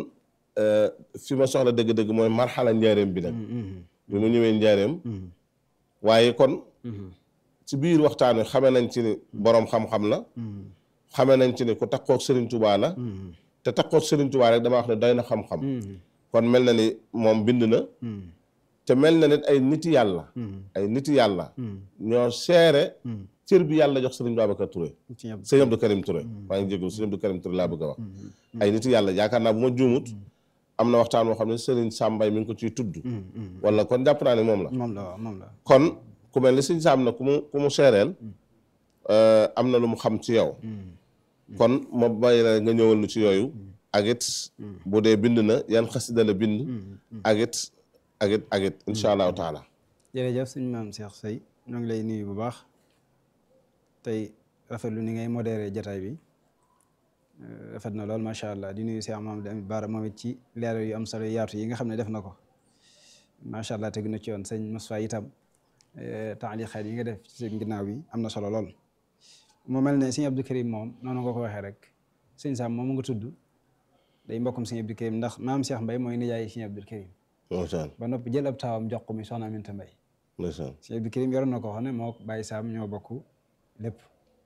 fi ma soxla dëgg-dëgg mooy marxala njaareem bi nag bi mu ñëwee njaareem waaye kon ci biir waxtaan wi xamee nañ ci ni boroom xam-xam la xamee nañ ci ni ku takkook sëriñ Tuubaa la te takkook sëriñ Tuubaa rek dama wax ne doy na xam-xam kon mel na ni moom bind na te mel na nit ay niti yàlla ay niti yàlla ñoo seere cër bi yàlla jox sëriñ Babacar Touré sëriñ Abdou Karim Touré maa ngi jégalu sëriñ Abdou Karim Touré laa bëgg a wax ay niti yàlla yaakaar naa bu ma juumut am na waxtaan boo xam ne sëriñ Sàmbay mi ngi ko ciy tudd wala kon jàpp naa ne moom la moom la waaw moom la kon ku mel ni sëriñ Sàmb na ku mu ku mu seereel am na lu mu xam ci yow kon ma bàyyi la nga ñëwal nu ci yooyu ak it bu dee bind na yan xasida la bind ak it ak it ak it incha allahu taala jërëjëf suñu maam Cheikh Seye ñoo ngi lay nuyu bu baax tey rafetlu ni ngay modéré jataay bi rafet na lool macha allah di nuyu Cheikh Mamadou Amit Bara moom it ci leeral yu am solo yaatu yi nga xam ne def na ko macha allah tegu na ci yoon sëñ Moussa itam taaliqaat yi nga def ci seen ginnaaw bi am na solo lool mu mel ne sëñ Abdou Karim moom noonu nga ko waxee rek sëñ Sam moom nga tudd day mbokkum sëñ Abdou Karim ndax maam Cheikh Mbaye mooy nijaay sëñ Abdou Karim ndeysaan ba noppi jël ab taawam jox ko muy soxna Aminta Mbaye ndeysaan sëñ Abdou Karim yoroon na ko xam ne moo bàyyi Sam ñoo bokk lépp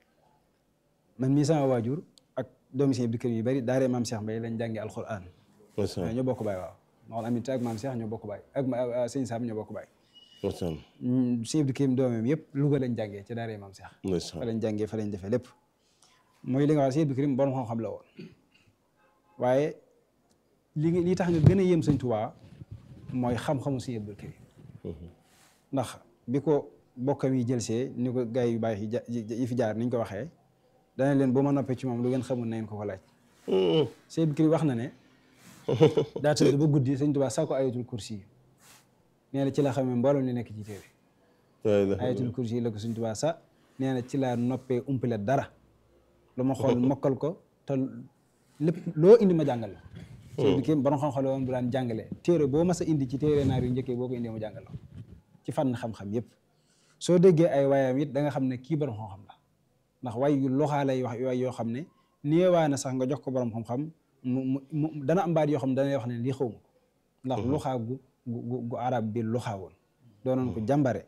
man mii sama waajur ak doomi sëñ Abdou Karim yu bari daaree maam Cheikh Mbaye lañ jàngi alquran ndeysaan ñoo bokk bàyyi waaw Maodo Aminta ak maam Cheikh ñoo bokk baay ak ma sëñ Sam ñoo bokk baay ndeysaan sëñ Abdou Karim doomam yëpp Louga lañ jàngee ci daara maam Cheikh fa ndeysaan lañ jàngee fa lañ defee lépp mooy li nga wax sëñ Abdou Karim borom xam-xam la woon waaye li li tax nga gën a yéem sëñ Tuubaa mooy xam-xamu sëñ Abdou Karim ndax bi ko bokkam yi jël see ni ko gars yu baax yi ja- yi fi jaar ni ñu ko waxee dana leen bu ma noppee ci moom lu ngeen xamul na ngeen ko ko laaj sëñ Abdou Karim wax na ne daa tëdd ba guddi sëñ Tuubaa saa ko ayatul kursi yi nee na ci la xamee mboolem li nekk ci téere la ilaha ayatul kursi yi la ko sëñ Tuubaa sa nee na ci laa noppee umpale dara lu ma xool mokkal ko te lépp loo indi ma jàngal la sëñ bi kim borom xam-xam la woon bu daan jàngale téere boo mas a indi ci téere naar yu njëkkee boo ko indee mu jàngal la ci fànn xam-xam yépp soo déggee ay waayam it da nga xam ne kii borom xam-xam la ndax way yu loxaa lay wax way yoo xam ne néewaa na sax nga jox ko borom xam-xam mu mu mu dana am baat yoo xam ne dana wax ne lii xaw ma ko ndax luxaa gu gu gu arab bi luxaa woon doonoon ko jàmbare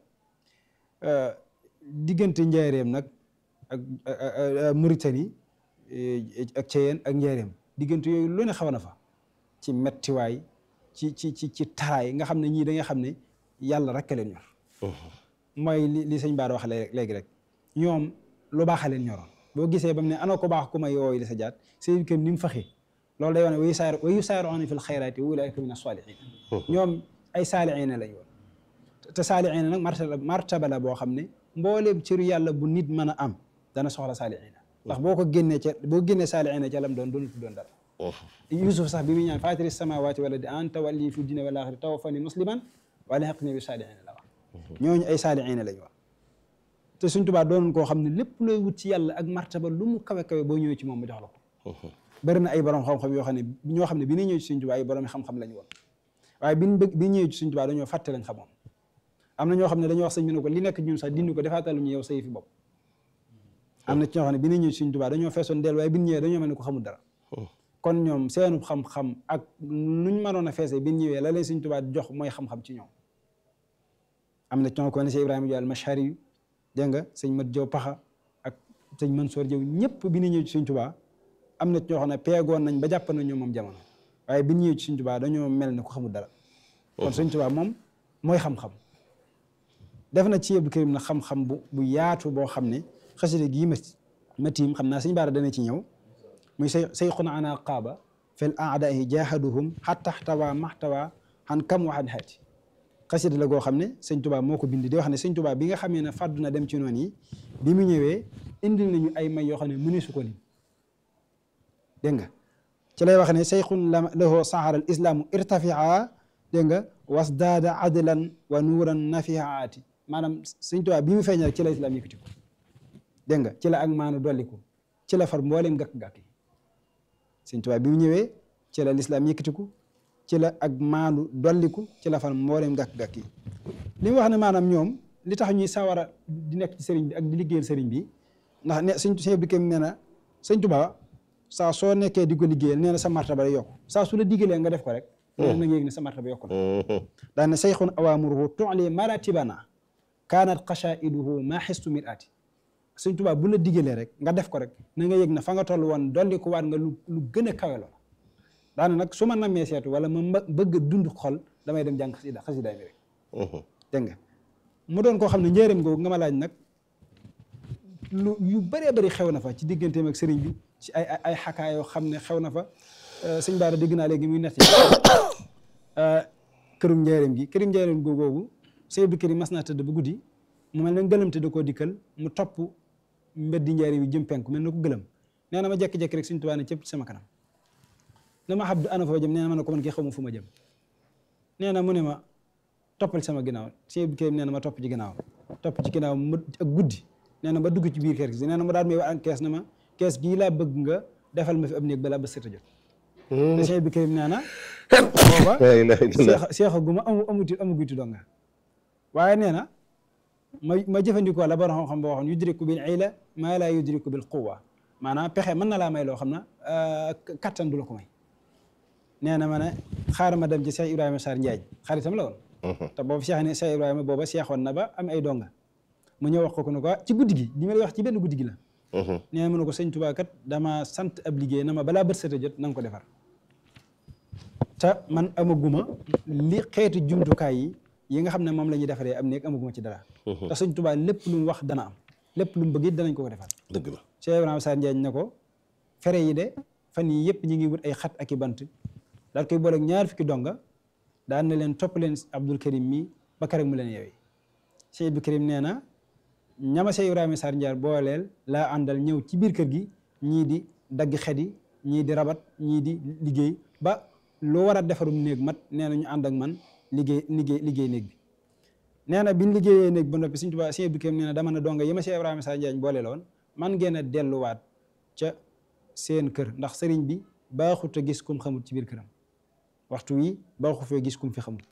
diggante njaareem nag ak Mauritanie ak Ceyeen ak njaareem diggante yooyu lu ne xaw na fa ci mettiwaay ci ci ci ci taraay nga xam ne ñii da nga xam ne yàlla rek a leen ñor mooy li li sëñ Bara wax léegi rek ñoom lu baax a leen ñoroon boo gisee ba mu ne ana ko baax ku may yooyu di sa jaat sëñ kam ni mu faxee loolu day wane wayu saar wayu saaroona fil xayraati wa ulaa'ika mina saalihiin ñoom ay saalihiina lañ woon te saalihiina nag martaba martaba la boo xam ne mbooleem cëru yàlla bu nit mën a am dana soxla saalihiina ndax boo ko génnee ca boo génnee saalihiina ca lam doon doonatu doon dara Yusuf sax bi muy ñaan faatiri samaawaati wala di anta walli fi dina wal aaxira tawaffani musliman wa alhiqni bi saalihiina la wax ñooñu ay saalihiina lañ wax te Sëñ Tuubaa doonoon koo xam ne lépp looy wut ci yàlla ak martaba lu mu kawe kawe boo ñëwee ci moom mu jox la ko bëri na ay borom xam-xam yoo xam ne ñoo xam ne bi ñu ñëw ci Sëñ Tuubaa ay borom xam-xam lañ woon waaye bi ñu bëgg bi ñu ñëwee ci Sëñ Tuubaa dañoo fàtte lañ xamoon am na ñoo xam ne dañoo wax sëñ bi ne ko li nekk ñun sax dindi ko defaatal ñu yow sa yëfi bopp am na ci ñoo xam ne bi ñu ñëw ci Sëñ Tuubaa dañoo feesoon del waaye bi ñu ñëwee dañoo mel ne ko xamul dara kon ñoom seenu xam-xam ak nuñ mënoon a feesee bi ñu ñëwee la leen Sëñ Tuubaa jox mooy xam-xam ci ñoom am na ci ñoo ko ne si Ibrahima Diop al-Mashari yu dégg nga sëñ Mat Jaw Paxa ak sëñ Mansoor Jaw ñëpp bi ñu ñëw ci Sëñ Tuubaa am na ci ñoo xam ne peegoon nañ ba jàpp na ñoom moom jamono waaye bi ñu ñëwee ci Sëñ Tuubaa dañoo mel ne ko xamul dara kon Sëñ Tuubaa moom mooy xam-xam def na ci Abdou Karim na xam-xam bu bu yaatu boo xam ne xasida gii ma ma tiim xam naa Sëñ Bara dana ci ñëw muy say sayxun ana qaaba fil aadaahi jaahaduhum xatta xtawa maxtawa xan kam waxan xaati xasida la goo xam ne sëñ Tuubaa moo ko bind di wax ne sëñ Tuubaa bi nga xamee ne fàddu na dem ci noonu yi bi mu ñëwee indil nañu ay may yoo xam ne mënee su ko lim dégg nga ci lay wax ne sayxun la lahu sahara al islaamu irtafia dégg nga wasdaada adlan wa nuuran nafiaati maanaam sëñ Tuubaa bi mu feeñ rek ci la islaam yëkkati ko dégg nga ci la ak maanu dolliku ci la far mbooleem gàkk-gàkk yi sëñ Tuubaa bi mu ñëwee ci la lislaam yëkkatiku ci la ak maandu dolliku ci la far mbooleem gàkk-gàkk yi li mu wax ne maanaam ñoom li tax ñuy sawara di nekk ci sëriñ bi ak di liggéeyal sëriñ bi ndax ne sëñ sëñ bi kem nee na sëñ Tuubaa saa soo nekkee di ko liggéeyal nee na sa martaba day yokk saa su la diggalee nga def ko rek nee na nga yëg ne sa martaba yokku na daan ne sayxun awaamuruhu tu'li maratibana kaanat xashaiduhu maa xistu mir aati sëñ Tuubaa bu la diggalee rek nga def ko rek na nga yëg ne fa nga toll woon dolli ko waat nga lu lu gën a kawe loola daana nag su ma nammee seetu wala ma bëgg a dund xol damay dem jàng xasida xasidaay mi rek dégg nga mu doon koo xam ne njëriñ googu nga ma laaj nag lu yu bëree bëri xew na fa ci digganteem ak sëriñ bi ci ay ay xakaa yoo xam ne xew na fa sëñ Bara dégg naa léegi muy nett kërum njëriñ gi kërum njëriñ googu sëñ Abdou Karim mas naa tëdd ba guddi mu mel ne gëlëm te da koo dikkal mu topp mbeddi njëriñ bi jëm penku mel na ko gëlëm nee na ma jekki-jekki rek suñ tubaa ne cëpp ci sama kanam ne ma Abdou ana foo jëm nee na ma ne ko man kii xaw ma fu ma jëm nee na mu ne ma toppal sama ginnaaw sëñ Abdou Karim nee na ma topp ci ginnaaw topp ci ginnaaw mu ak guddi nee na ba dugg ci biir kër gi nee na ma daal may wax ak kees na ma kees gii laa bëgg nga defal ma fi ab néeg balaa ba sët a jot te sëñ Abdou Karim nee na booba seex seexa gu ma amu amuti amuguti donga waaye nee na ma ma jëfandikoo la borom xam-xam boo waxoon yudriku bil ila maa laa yudriku bil quwa maanaam pexe mën na laa may loo xam ne kattan du la ko may nee na ma ne xaaral ma dem ci Cheikh Ibrahima Sarr Ndiaye xaritam la woon te boobu Cheikh ne Cheikh Ibrahima booba seexoon na ba am ay donga mu ñëw wax ko ko ne ko ci guddi gi li ma lay wax ci benn guddi gi la nee na ma ne ko sëñ Tuubaa kat dama sant ab liggéey na ma balaa bët set a jot na nga ko defar te man amaguma li xeetu jumtukaay yi yi nga xam ne moom la ñuy defaree am néeg amaguma ci dara te Sëñ Tuubaa lépp lu mu wax dana am lépp lu mu bëgg it danañ ko ko defal dëgg la Cheikh Ibrahima Sarr Ndiagne ne ko fere yi de fan yi yëpp ñi ngi wut ay xat ak i bant daal koy boole ak ñaar fukki donga daan na leen topp leen Abdul Karim mi ba kare mu leen yeewee Cheikh Abdul Karim nee na ñama Cheikh Ibrahima Sarr Ndiagne booleel laa àndal ñëw ci biir kër gi ñii di dagg xet yi ñii di rabat ñii di liggéey ba loo war a defarum néeg mat nee na ñu ànd ak man liggéey liggéey liggéey néeg bi nee na biñ liggéeyee néeg ba noppi Sëñ Tuubaa Sëñ Abdou Karim nee na dama ne donga yi ma Cheikh Ibrahima Sarr Ndiagne boole loon man ngeen a delluwaat ca seen kër ndax sëriñ bi baaxut a gis kum xamul ci biir këram waxtu wi baaxu fee gis kum fi xamul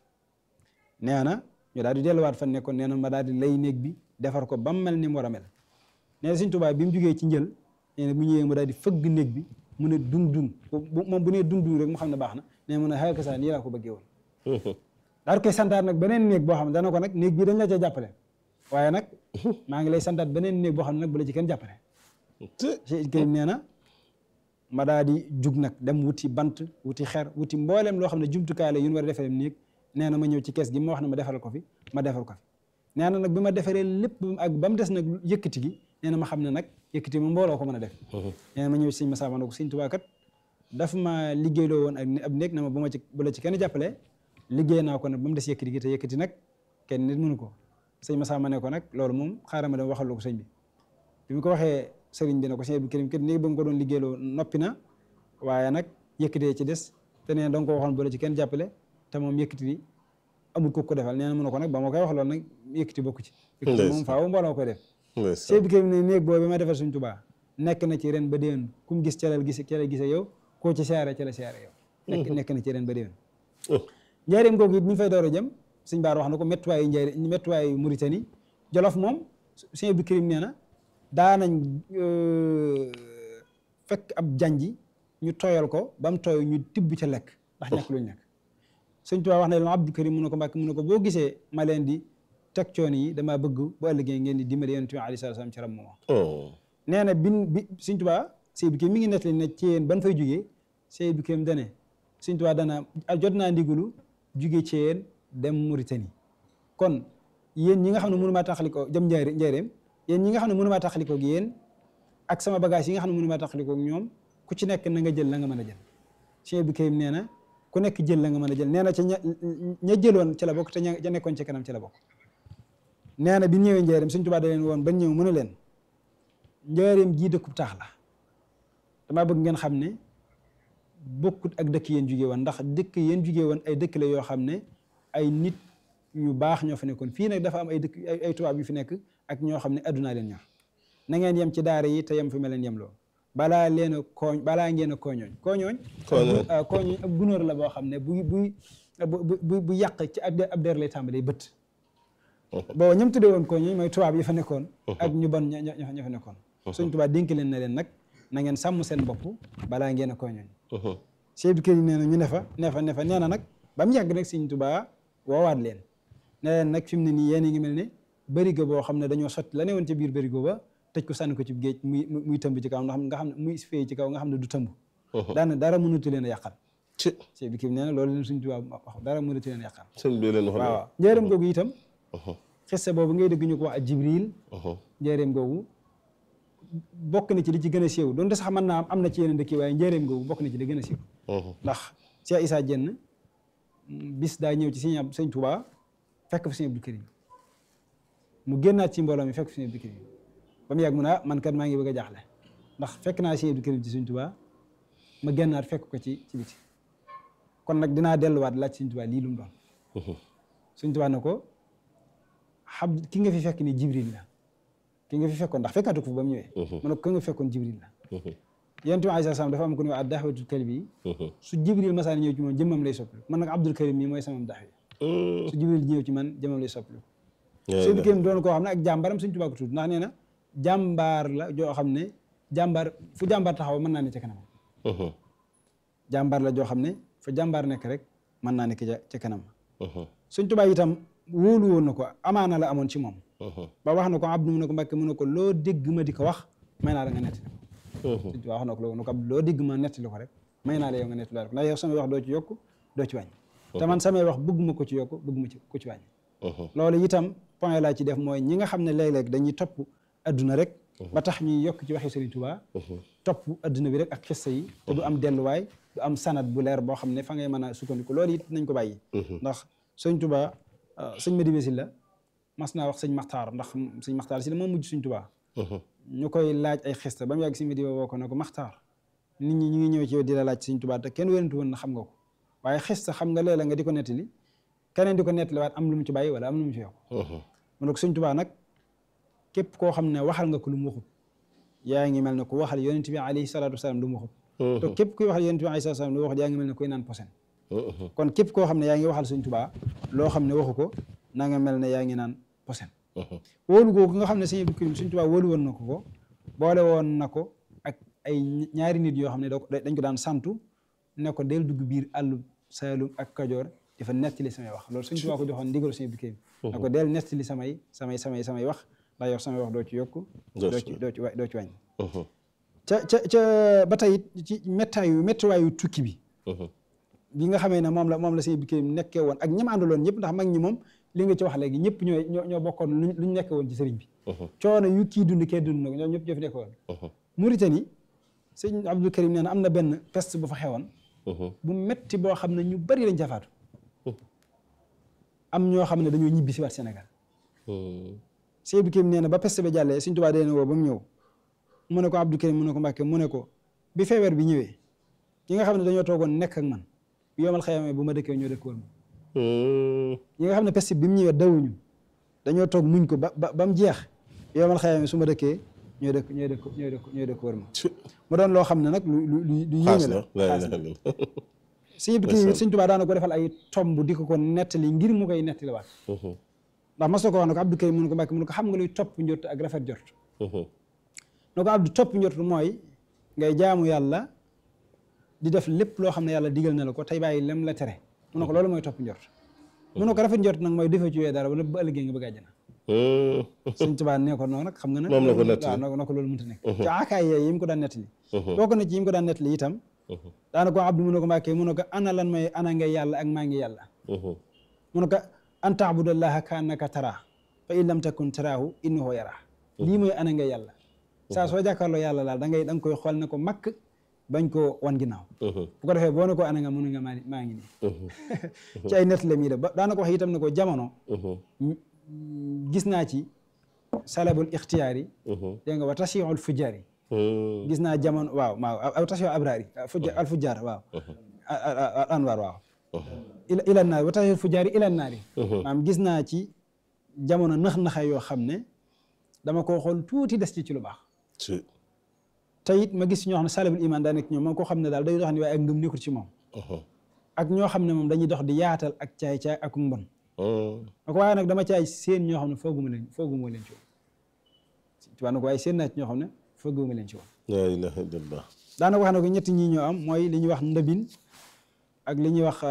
nee na ñu daal di delluwaat fan nekkoon nee na ma daal di lay néeg bi defar ko ba mu mel ni mu war a mel nee na Sëñ Tuubaa bi mu jugee ci njël nee na bu ñëwee mu daal di fëgg néeg bi mu ne dung dung moom bu nee dung dung rek mu xam ne baax na nee na mu ne xayma saa nii laa ko bëggee woon. daal koy santaat nag beneen néeg boo xam ne dana ko nag néeg bii dañ la ca jàppale waaye nag maa ngi lay santaat beneen néeg boo xam ne nag bu la ci kenn jàppale. Cheikh Karim nee na ma daa di jug nag dem wuti bant wuti xer wuti mboolem loo xam ne jumtukaay la yu ñu war a defaree néeg nee na ma ñëw ci kees gi ma wax ne ma defaral ko fi ma defal ko fi nee na nag bi ma defaree lépp ak ba mu des nag yëkkati gi nee na ma xam ne nag yëkkati ma mbooloo ko mën a def nee na ma ñëw sëñ Masamba ne ko sëñ Tuubaa kat daf ma liggéeyloo woon ak ab néeg na ma bu ma ci bu la ci kenn jàppale liggéey naa ko nag ba mu des yëkkati gi te yëkkati nag kenn nit mënu ko sëñ Masamba ne ko nag loolu moom xaaral ma dem waxal ko sëñ bi bi mu ko waxee sëriñ bi ne ko sëñ Abdou Karim kat néeg ba nga ko doon liggéeyloo noppi na waaye nag yëkkatee ci des te nee na da nga ko waxoon bu la ci kenn jàppale te moom yëkkati bi amul ko ko defal nee na mu ne ko nag ba ma koy wax loolu nag yëkkati bokku ci yëkkati moom faaw mbooloo koy def sëñ Abdou Karim ne néeg boobu bi ma defal suñ Tuubaa nekk na ci ren ba déwén ku mu gis calal gis ca la gise yow koo ci siyaare ca la siyaare yow nekk nekk na ci ren ba déwén njaareem googu it mi ngi fay door a jëm suñ baar wax na ko méttuwaayu njaare méttuwaayu Mauritanie Jolof moom sëñ Abdou Karim nee na daanañ fekk ab janji ñu tooyal ko ba mu tooy ñu tibb ca lekk ndax ñàkk luñ lekk sëñ Tuubaa wax na leen Abdou Karim mu ne ko Mbàkke mu ne ko boo gisee ma leen di teg coon yi damaa bëgg bu ëllëgee ngeen di dimbali yonent bi alayhi salaam ci ram moom nee na bin bi sëñ Tuubaa sëñ bi mi ngi nettali ne ci yéen ban fay jugee sëñ bi kéem dane sëñ Tuubaa dana jot naa ndigalu jugee ci yéen dem Mauritanie kon yéen ñi nga xam ne mënu maa taxalikoo jëm njaare njaareem yéen ñi nga xam ne mënu maa taxalikoo ak yéen ak sama bagage yi nga xam ne mënu maa taxalikoo ak ñoom ku ci nekk na nga jël la nga mën a jël sëñ bi kéem nee na ku nekk jël la nga mën a jël nee na ca ña ña jëloon ci la bokk te ña nekkoon ci kanam ci la bokk nee na bi ñëwee njaareem sëñ Tuubaa da leen woon ban ñëw mën a leen njaareem jii dëkkub taax la damaa bëgg ngeen xam ne bokkut ak dëkk yéen jugee woon ndax dëkk yéen jugee woon ay dëkk la yoo xam ne ay nit yu baax ñoo fa nekkoon fii nag dafa am ay dëkk ay tubaab yu fi nekk ak ñoo xam ne addunaa leen ñor na ngeen yem ci daara yi te yem fi ma leen yem loo balaa leen a kooñ balaa ngeen a kooñooñ kooñooñ kooñooñ ab gunóor la boo xam ne buy buy bu bu yàq ci ab der lay tàmbalee bët boo ñëm tuddee woon kooñooñ mooy tubaab yi fa nekkoon ak ñu bon ña fa nekkoon suñ tubaab dénk leen na leen nag na ngeen sàmm seen bopp balaa ngeen a kooñooñ Cheikh Abdou Karim nee na ñu ne fa ne fa ne fa nee na nag ba mu yàgg nag Sëñ Tuubaa woowaat leen ne leen nag fi mu ne nii yéen a ngi mel ne bërigo boo xam ne dañoo sotti la ne woon ca biir bërigo ba tëj ko sànni ko ci géej muy muy tëmb ci kaw nga xam nga xam ne muy fay ci kaw nga xam ne du tëmb daana dara mënatu leen a yàqal Cheikh Abdou Karim nee na loolu leen Sëñ Tuubaa wax dara mënatu leen a yàqal waaw njëriñ googu itam xisse boobu ngay dégg ñu ko wax ak Jibril njëriñ googu bokk na ci li ci gën a siiw doonte sax mën naa am na ci yeneen dëkk waaye njëriñ googu bokk na ci li gën a siiw ndax Cheikh Issa Diène bis daa ñëw ci sëñ sëñ Touba fekk fa sëñ Abdou Karim mu génnaat ci mbooloo mi fekk fa sëñ Abdou Karim ba mu yàgg mu ne ah man kat maa ngi bëgg a jaaxle ndax fekk naa sëñ Abdou Karim ci sëñ Touba ma génnaat fekk ko ci ci biti kon nag dinaa delluwaat laaj sëñ Touba lii lu mu doon sëñ Touba ne ko xam ki nga fi fekk ni Jibril la ki nga fi fekkoon ndax fekkaatu ko fa ba mu ñëwee mu ne ko ka nga fekkoon Jibril la yonent bi alayhi salaam dafa am ku ne waa daxwatul kalbi su Jibril masaan ñëw ci moom jëmmam lay soppali man nag Abdul Karim mii mooy sama daxwi su Jibril ñëw ci man jëmmam lay soppali Sëñ Karim doon koo xam ne ak jàmbaram Sëñ Tuubaa ko tudd ndax nee na jàmbaar la joo xam ne jàmbaar fu jàmbaar taxaw mën naa ne ca kanam jàmbaar la joo xam ne fu jàmbaar nekk rek mën naa nekk ca kanam Sëñ Tuubaa itam wóolu woon na ko amaana la amoon ci moom ba wax na ko Abdu mu ne ko Mbàkke mu ne ko loo dégg ma di ko wax may naa la nga nettali ko Sëñ Tuubaa wax na ko loo ko loo dégg ma nettali ko rek may naa la yow nga nettali ko ndax yow sama wax doo ci yokk doo ci wàññi te man samay wax bëgguma ko ci yokk bëgguma ci ko ci wàññi loolu itam point laa ci def mooy ñi nga xam ne léeg-léeg dañuy topp adduna rek ba tax ñuy yokk ci waxi Serigne Touba topp adduna bi rek ak xissa yi te du am delluwaay du am sanat bu leer boo xam ne fa ngay mën a sukkandiku loolu it nañ ko bàyyi ndax Serigne Touba sëñ Madiba Sylla mas naa wax sëñ Maxtaar ndax sëñ Maxtaar si la moo mujj Serigne Touba ñu koy laaj ay xista ba mu yàgg sëñ Madiba woo ko ne ko Maxtaar nit ñi ñu ngi ñëw ci yow di la laaj Serigne Touba te kenn wérantu woon na xam nga ko waaye xista xam nga léeg-léeg nga di ko nettali keneen di ko nettali waat am lu mu ci bàyyi wala am lu mu ci yokk mu ne ko Sëñ Tuubaa nag képp koo xam ne waxal nga ko lu mu waxut yaa ngi mel ne ku waxal yonent bi alayhi salaatu wasalaam lu mu waxut te képp kuy waxal yonent bi alayhi salaatu wasalaam lu mu waxut yaa ngi mel ne kuy naan posen kon képp koo xam ne yaa ngi waxal Sëñ Tuubaa loo xam ne waxu ko na nga mel ne yaa ngi naan posen wóolu googu nga xam ne Sëñ Abdou Karim Sëñ Tuubaa wóolu woon na ko ko boole woon na ko ak ay ñaari nit yoo xam ne dañ ko daan santu ne ko del dugg biir àllu Saalum ak Kajoor dafa nettali samay wax loolu Sëñ Tuubaa ko joxoon ndigal Sëñ Abdou Karim ne ko del nettali samay samay samay samay wax ndax yow samay wax doo ci yokk doo ci doo ci doo ci wàññi ca ca ca ba tey ci méttaayu méttiwaayu tukki bi bi nga xamee ne moom la moom la Sëñ Abdou Karim nekkee woon ak ñam àndaloon ñëpp ndax mag ñi moom li nga ci wax léegi ñëpp ñooy ñoo ñoo bokkoon lu ñu nekkee woon ci sëriñ bi coono yu kii dund kee dund na ko ñoom ñëpp ñoo fi nekkee woon Mauritanie Sëñ Abdou Karim nee na am na benn peste bu fa xewoon bu metti boo xam ne ñu bari lañ jafaatu am ñoo xam ne dañoo ñibbi si waat Sénégal Sëñ Abdou Karim nee na ba peste ba jàllee Sëñ Tuubaa dee na woo ba mu ñëw mu ne ko Abdou Karim mu ne ko Mbàkke mu ne ko bi feebar bi ñëwee ñi nga xam ne dañoo toogoon nekk ak man bi yomal xëyamee bu ma dëkkee ñoo dëkk woon ñi nga xam ne peste bi mu ñëwee dawuñu dañoo toog muñ ko ba ba mu jeex bi yomal xëyamee su ma dëkkee ñooy dëkk ñooy dëkk ñooy dëkk ñooy dëkk wër ma mu doon loo xam ne nag lu lu lu lu yéeme la Sëñ Abdou Karim Sëñ Tuubaa daana ko defal ay tomb di ko ko nettali ngir mu koy nettali waat ndax mas na ko wax ne ko Abdou Karim mu ne ko Mbàkke mu ne ko xam nga luy topp njort ak rafet jort ne ko Abdou topp njort mooy ngay jaamu yàlla di def lépp loo xam ne yàlla digal na la ko tey bàyyi lem la tere mu ne ko loolu mooy topp njort mu ne ko rafet njort nag mooy defee ci wee dara wala ba ëllëgee nga bëgg àjjana Sëñ Tuubaa nee ko noonu nag xam nga nag moom la ko nettali waaw na ko loolu mënta nekk ci akaay yee yi mu ko daan nettali bokk na ci yi mu ko daan nettali itam daana ko Abdou mu ne ko Mbàkke mu ne ko ana lan mooy ana ngay yàlla ak maa ngi yàlla mu ne ko an taabudallaha ka annaka taraa fa in lam takun taraahu innahu yaraa lii mooy ana ngay yàlla saa soo jàkkaarloo yàlla laal da ngay da nga koy xool ne ko makk bañ ko wan ginnaaw bu ko defee boo ne ko ana nga mënu nga maa maa ngi nii ci ay nettali mi def ba daana ko wax itam ne ko jamono gis naa ci salabul ixtiyaar yi dégg nga wa tasiixul fujaar yi gis naa jamono waaw waaw aw tasiixul abraar yi al fujaar waaw anwar waaw ila naar wa tasiixul fujaar yi ila naar yi maanaam gis naa ci jamono nax-naxa yoo xam ne dama koo xool tuuti des ci ci lu baax te it ma gis ñoo xam ne salabul iman daa nekk ñoom moom koo xam ne daal day dox ni waaye ak ngëm nekkul ci moom ak ñoo xam ne moom dañuy dox di yaatal ak caay-caay ak mbon na ko waaye nag dama caay seen ñoo xam ne fooguma leen fooguma leen ci woon tubaab na ko waaye seen naa ci ñoo xam ne fooguma leen ci woon la ilaha illallah daanaka wax na ko ñetti ñii ñoo am mooy li ñuy wax ndabin ak li ñuy wax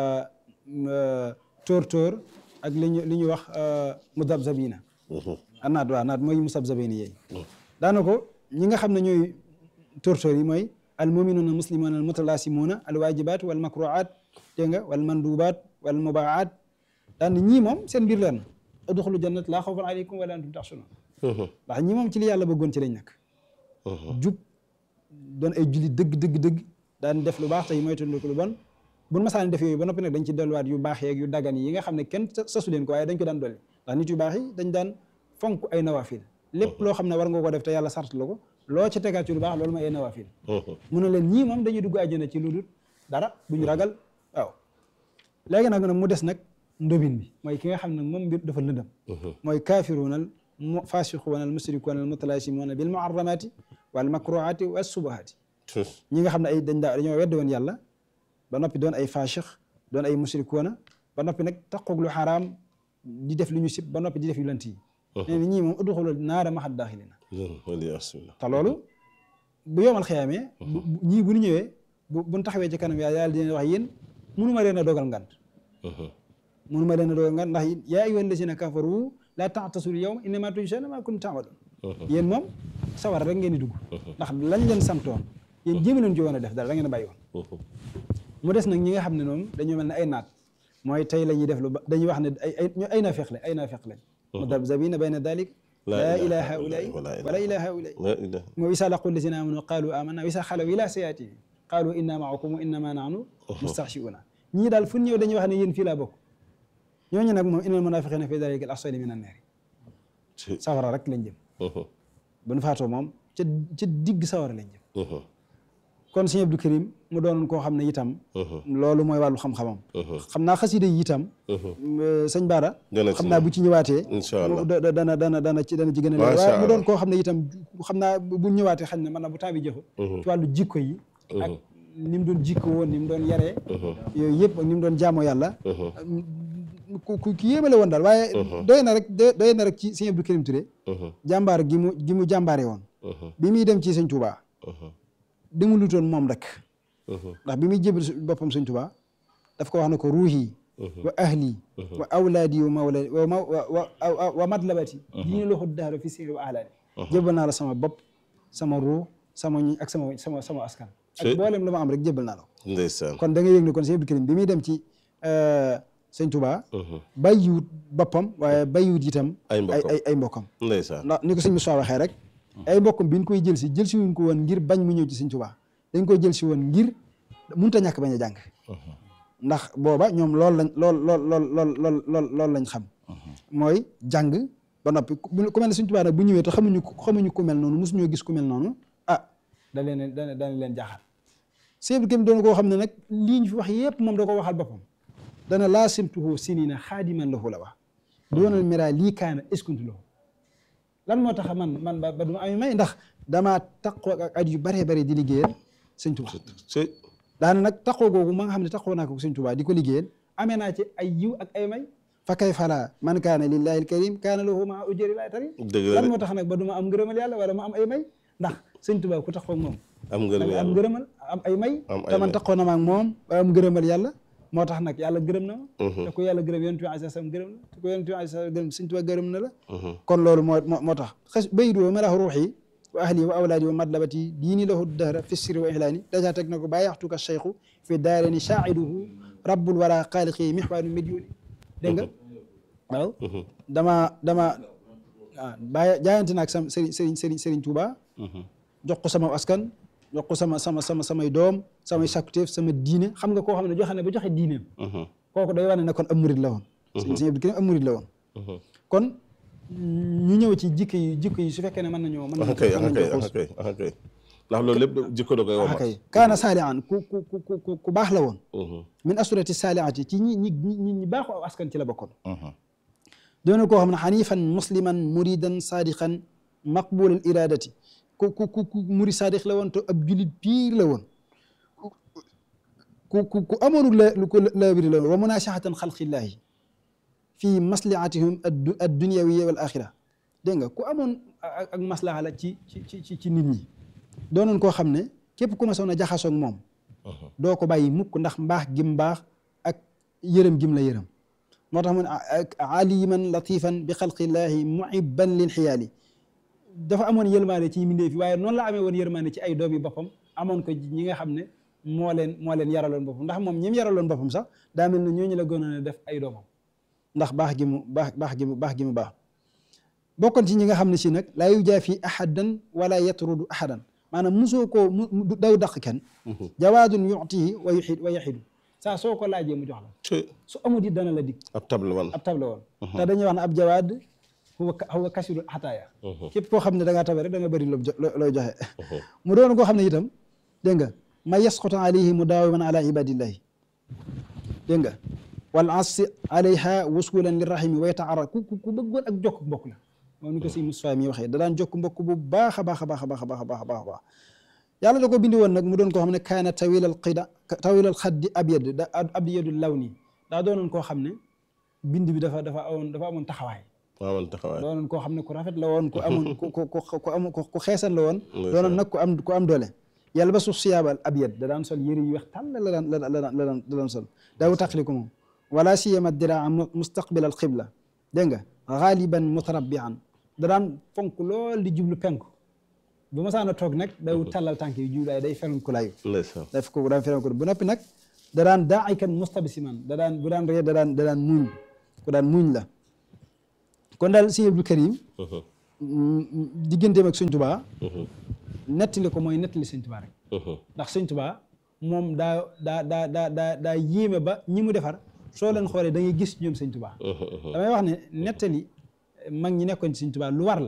tóor-tóor ak li ñu li ñuy wax mudabzabina a naat waaw naat mooy musabzabina yeey daana ko ñi nga xam ne ñooy tóor-tóor yi mooy al muminuuna muslimuuna al mutalaasimuuna al waajibaat wal makruaat dégg nga wal mandubaat wal mubaat daan ñii moom seen mbir leen udxulu jannat laa xawfun aleykum wala antum taxsunun ndax ñii moom ci li yàlla bëggoon ci lañ nekk jub doon ay julli dëgg dëgg dëgg daan def lu baax tey moytandiku lu bon buñ masaan def yooyu ba noppi nag dañ ci delluwaat yu baax yeeg yu dagan yi nga xam ne kenn sasu leen ko waaye dañ ko daan dolli ndax nit yu baax yi dañ daan fonk ay nawafil lépp loo xam ne war nga ko def te yàlla sart la ko loo ci tegaat ci lu baax loolu mooy ay nawafil mu ne leen ñii moom dañuy dugg àjjana ci lu dul dara duñu ragal waaw léegi nag mu des nag ndobin bi mooy ki nga xam ne moom mbir dafa lëndëm mooy kaafiruunal faasiquunal musrikuunal mutalaasimuuna bil muharramaati wal makruhaati wa subahaati ñi nga xam ne ay dañ daa dañoo weddi woon yàlla ba noppi doon ay faasiq doon ay musrikuuna ba noppi nag taqoog lu xaraam di def lu ñu sib ba noppi di def yu lant yi nee na ñii moom udxulu naara maxat daaxilina te loolu bu yomal xiyaamee ñii bu ñu ñëwee bu buñ taxawee ci kanam yàlla yàlla dina wax yéen mënuma leen a dogal ngant mënuma leen a dogal ngant ndax yaa ayyuha allazina kafaru laa ta'tasul yawma innama tujzawna ma kuntum ta'malun yéen moom sawar rek ngeen di dugg ndax lañ leen santoon yéen jéem leen ci woon a def dara da ngeen a bàyyi woon mu des nag ñi nga xam ne noonu dañoo mel ne ay naat mooy tey la ñuy def lu ba dañuy wax ne ay ay ñu ay naafeq lañ ay naafeq lañ mudabzabina bayna dalik laa ilaa haulaai wala ilaa haulaai la ilaha moo isa laqu lazina amanu qaalu amanna wa isa xalaw ila sayaatihim qaalu inna maakum wa innama nahnu mustaxshiuna ñii daal fu ñëw dañuy wax ne yéen fii laa bokk ñooñu nag moom innal munafiqina fi dalika al asfali min annaari ci sawara rek lañ jëm bu nu faatoo moom ca ca digg sawara lañ jëm kon sëñ Abdou Karim mu doonoon koo xam ne itam loolu mooy wàllu xam-xamam xam naa xasida yi itam sëñ Baara Dana ci xam naa bu ci ñëwaatee Incha Allah. da- da- dana dana dana ci dana ci gën a Macha leer waaye mu Allah. doon koo xam ne itam xam naa bu ñëwaatee xañ na man na bu temps bi jëfu ci wàllu jikko yi ak ni mu doon jikko woon ni mu doon yaree yooyu yëpp ak ni mu doon jaamoo yàlla ku ku ki yéemale woon daal waaye doy na rek doy doy na rek ci sëñ Abdou Karim Touré jàmbaar gi mu gi mu jàmbaare woon bi muy dem ci sëñ Touba demu lutoon moom rek ndax bi muy jébal boppam sëñ Touba daf ko wax ne ko ruuhi wa ahli wa awlaadi wa mawladi wa ma wa wa wa matlabati diine loxu daaro fi sirri wa ahlaani jébal naa la sama bopp sama ruux sama ñi ak sama sama sama askan ak Si. mboolem lu ma am rek jébal naa la ko ndeysaan kon da nga yëg ne kon sëñ Abdou Karim bi muy dem ci sëñ Touba bàyyiwut boppam waaye bàyyiwut itam Ay mbokkam. ay ay mbokkam ndeysaan ndax ni ko sëñ Moussa waxee rek ay mbokkam bi ñu koy jël si jël si wuñ ko woon ngir bañ mu ñëw ci sëñ Touba dañ koy jël si woon ngir mënut a ñàkk bañ a jàng ndax booba ñoom loolu lañ lool lool lool lool lool lool loolu lañ xam mooy jàng ba noppi ku bu- ku mel ne sëñ Touba nag bu ñëwee te xamuñu ku- xamuñu ku mel noonu mosuñoo gis ku mel noonu ah da leen da da leen jaaxal sëñ Abdou Karim doon koo xam ne nag lii ñu fi wax yépp moom da ko waxal boppam dana laa simtuhu sinina xaadiman lahu la wax doonal mira lii kaana eskuntu lahu lan moo tax man man ba ba du ma am may ndax damaa taqoo ak at yu baree bare di liggéeyal sëñ Tuba ci daana nag taqoo googu ma nga xam ne taqoo naa ko sëñ Tuba di ko liggéeyal amee naa ci ay yiw ak ay may fa kay fala man kaana lillahi alkarim kaana lahu maa ujri laay tari dëgg la lan de moo tax nag ba du ma am ngërëmal yàlla wala ma am ay may ndax sëñ Tuba ku taqoo ak moom am da ngërëm nga am yàlla ngërëmal am ay may Am ay te man may. taqoo na ma ak moom ba am ngërëmal yàlla moo tax nag yàlla gërëm na ma te ku yàlla gërëm yonent bi alayhi salaam gërëm na te ku yonent bi alayhi salaam gërëm sëñ Tuba gërëm na la kon loolu moo moo moo tax xas baydu wa malahu ruuxi wa ahli wa awlaadi wa madlabati diini lahu dahra fi sirri wa ihlaani dèjà teg na ko bàyyaxtuka cheikhu fi daareni saa'iduhu rabbul wara xaaliqi mixwaanu médioni dégg nga waaw dama dama ah bàyyi jaayante naag sam sëriñ sëriñ sëriñ sëriñ Tuuba jox ko sama askan jox ko sama sama sama samay doom samay sakkuteef sama diine xam nga koo xam ne joxe ne ba joxe diineem kooku day wane ne kon am murid la woon sëñ sëñ Abdou Karim am murid la woon kon ñu ñëw ci jikko yi jikko yi su fekkee ne mën nañoo mën ah nañoo kay mën ah kay nañoo ah kay ah kay ndax loolu lépp jikko da koy ah womal kay kaana saalihan ku ku ku ku ku baax la woon min asurati saalihaati ci ñi ñi ñi ñi baaxu aw askan ci la bokkoon doona koo xam ne xanifan musliman muridan sadiqan maqbul al iradati ku ku ku ku muri sadiq la woon te ab julit piir la woon ku ku ku amoonu la lu ko laabiri la woon wa munasihatan xalqillahi fi maslihatihum addu adduniyawiya wal axira dégg nga ku amoon ak ak maslaha la ci ci ci ci nit ñi doonoon koo xam ne képp ku ma soon a jaxasoog moom doo ko bàyyi mukk ndax mbaax gim mbaax ak yërëm gim la yërëm moo tax mu ne aliman latifan bi xalqillahi muhibban lil xiyaali dafa amoon yërmaane ci mbindéef yi waaye noonu la amee woon yërmaane ci ay doom yi boppam amoon ko ñi nga xam ne moo leen moo leen yaraloon boppam ndax moom ñi mu yaraloon boppam sax daa mel ne ñooñu la gënoon a def ay doomam ndax baax gi mu baax baax gi mu baax gi mu baax bokkoon ci ñi nga xam ne si nag laa yujaafi ahadan wala yatrudu ahadan maanaam musoo koo mu daw daq kenn jawaadun yu'tihi wa yuxid wa yaxidu saa soo ko laajee mu jox la su amul it dana la dig ab table woon ab table woon te dañuy wax ne ab jawaad huwa huwa kasiru xataaya képp koo xam ne da ngaa tabe rek da nga bëri loo looy joxe mu doon koo xam ne itam dégg nga ma yasqutu alayhi mudaawiman ala ibadillahi dégg nga wal asi alayha wuskulan lirahimi wa yataara ku ku bëggoon ak jokk mbokk la moom ni ko si Mustafaa mi waxee da daan jokk mbokk bu baax a baax a baax a baax a baax a baax a baax a baax yàlla da ko bindi woon nag mu doon koo xam ne kaana tawilal xida tawilal xaddi abyad da abyadu law nii daa doonoon koo xam ne bind bi dafa dafa amoon dafa amoon taxawaay waawoon taxawaay doonoon koo xam ne ku rafet la woon ku amoon ku ku ku am ku xeesan la woon doonoon nag ku am ku am doole yàlla ba suuf siyaabal abyad da daan sol yëre yu weex tàll la daan la daan la daan la daan sol daawu taqli ko moom wala siyama diraa mustaqbil al qibla dégg nga xaaliban mutarabbian da daan fonk lool di jublu penku bu ma saana toog nag daw tàllal tànk yi jublu day ferenku layu ndeysaan daf ko daan ferenku bu noppi nag da daan daa'ikan mustabsiman da daan bu daan ree da daan da daan muñ ku daan muñ la kon daal sëñ Abdou Karim digganteem ak sëñ Tuubaa nettali ko mooy nettali sëñ Tuubaa rek ndax sëñ Tuubaa moom daa daa daa daa daa daa yéeme ba ñi mu defar soo leen xoolee da ngay gis ñoom sëñ Tuubaa damay wax ne nettali mag ñi nekkoon ci sëñ Tuubaa lu war la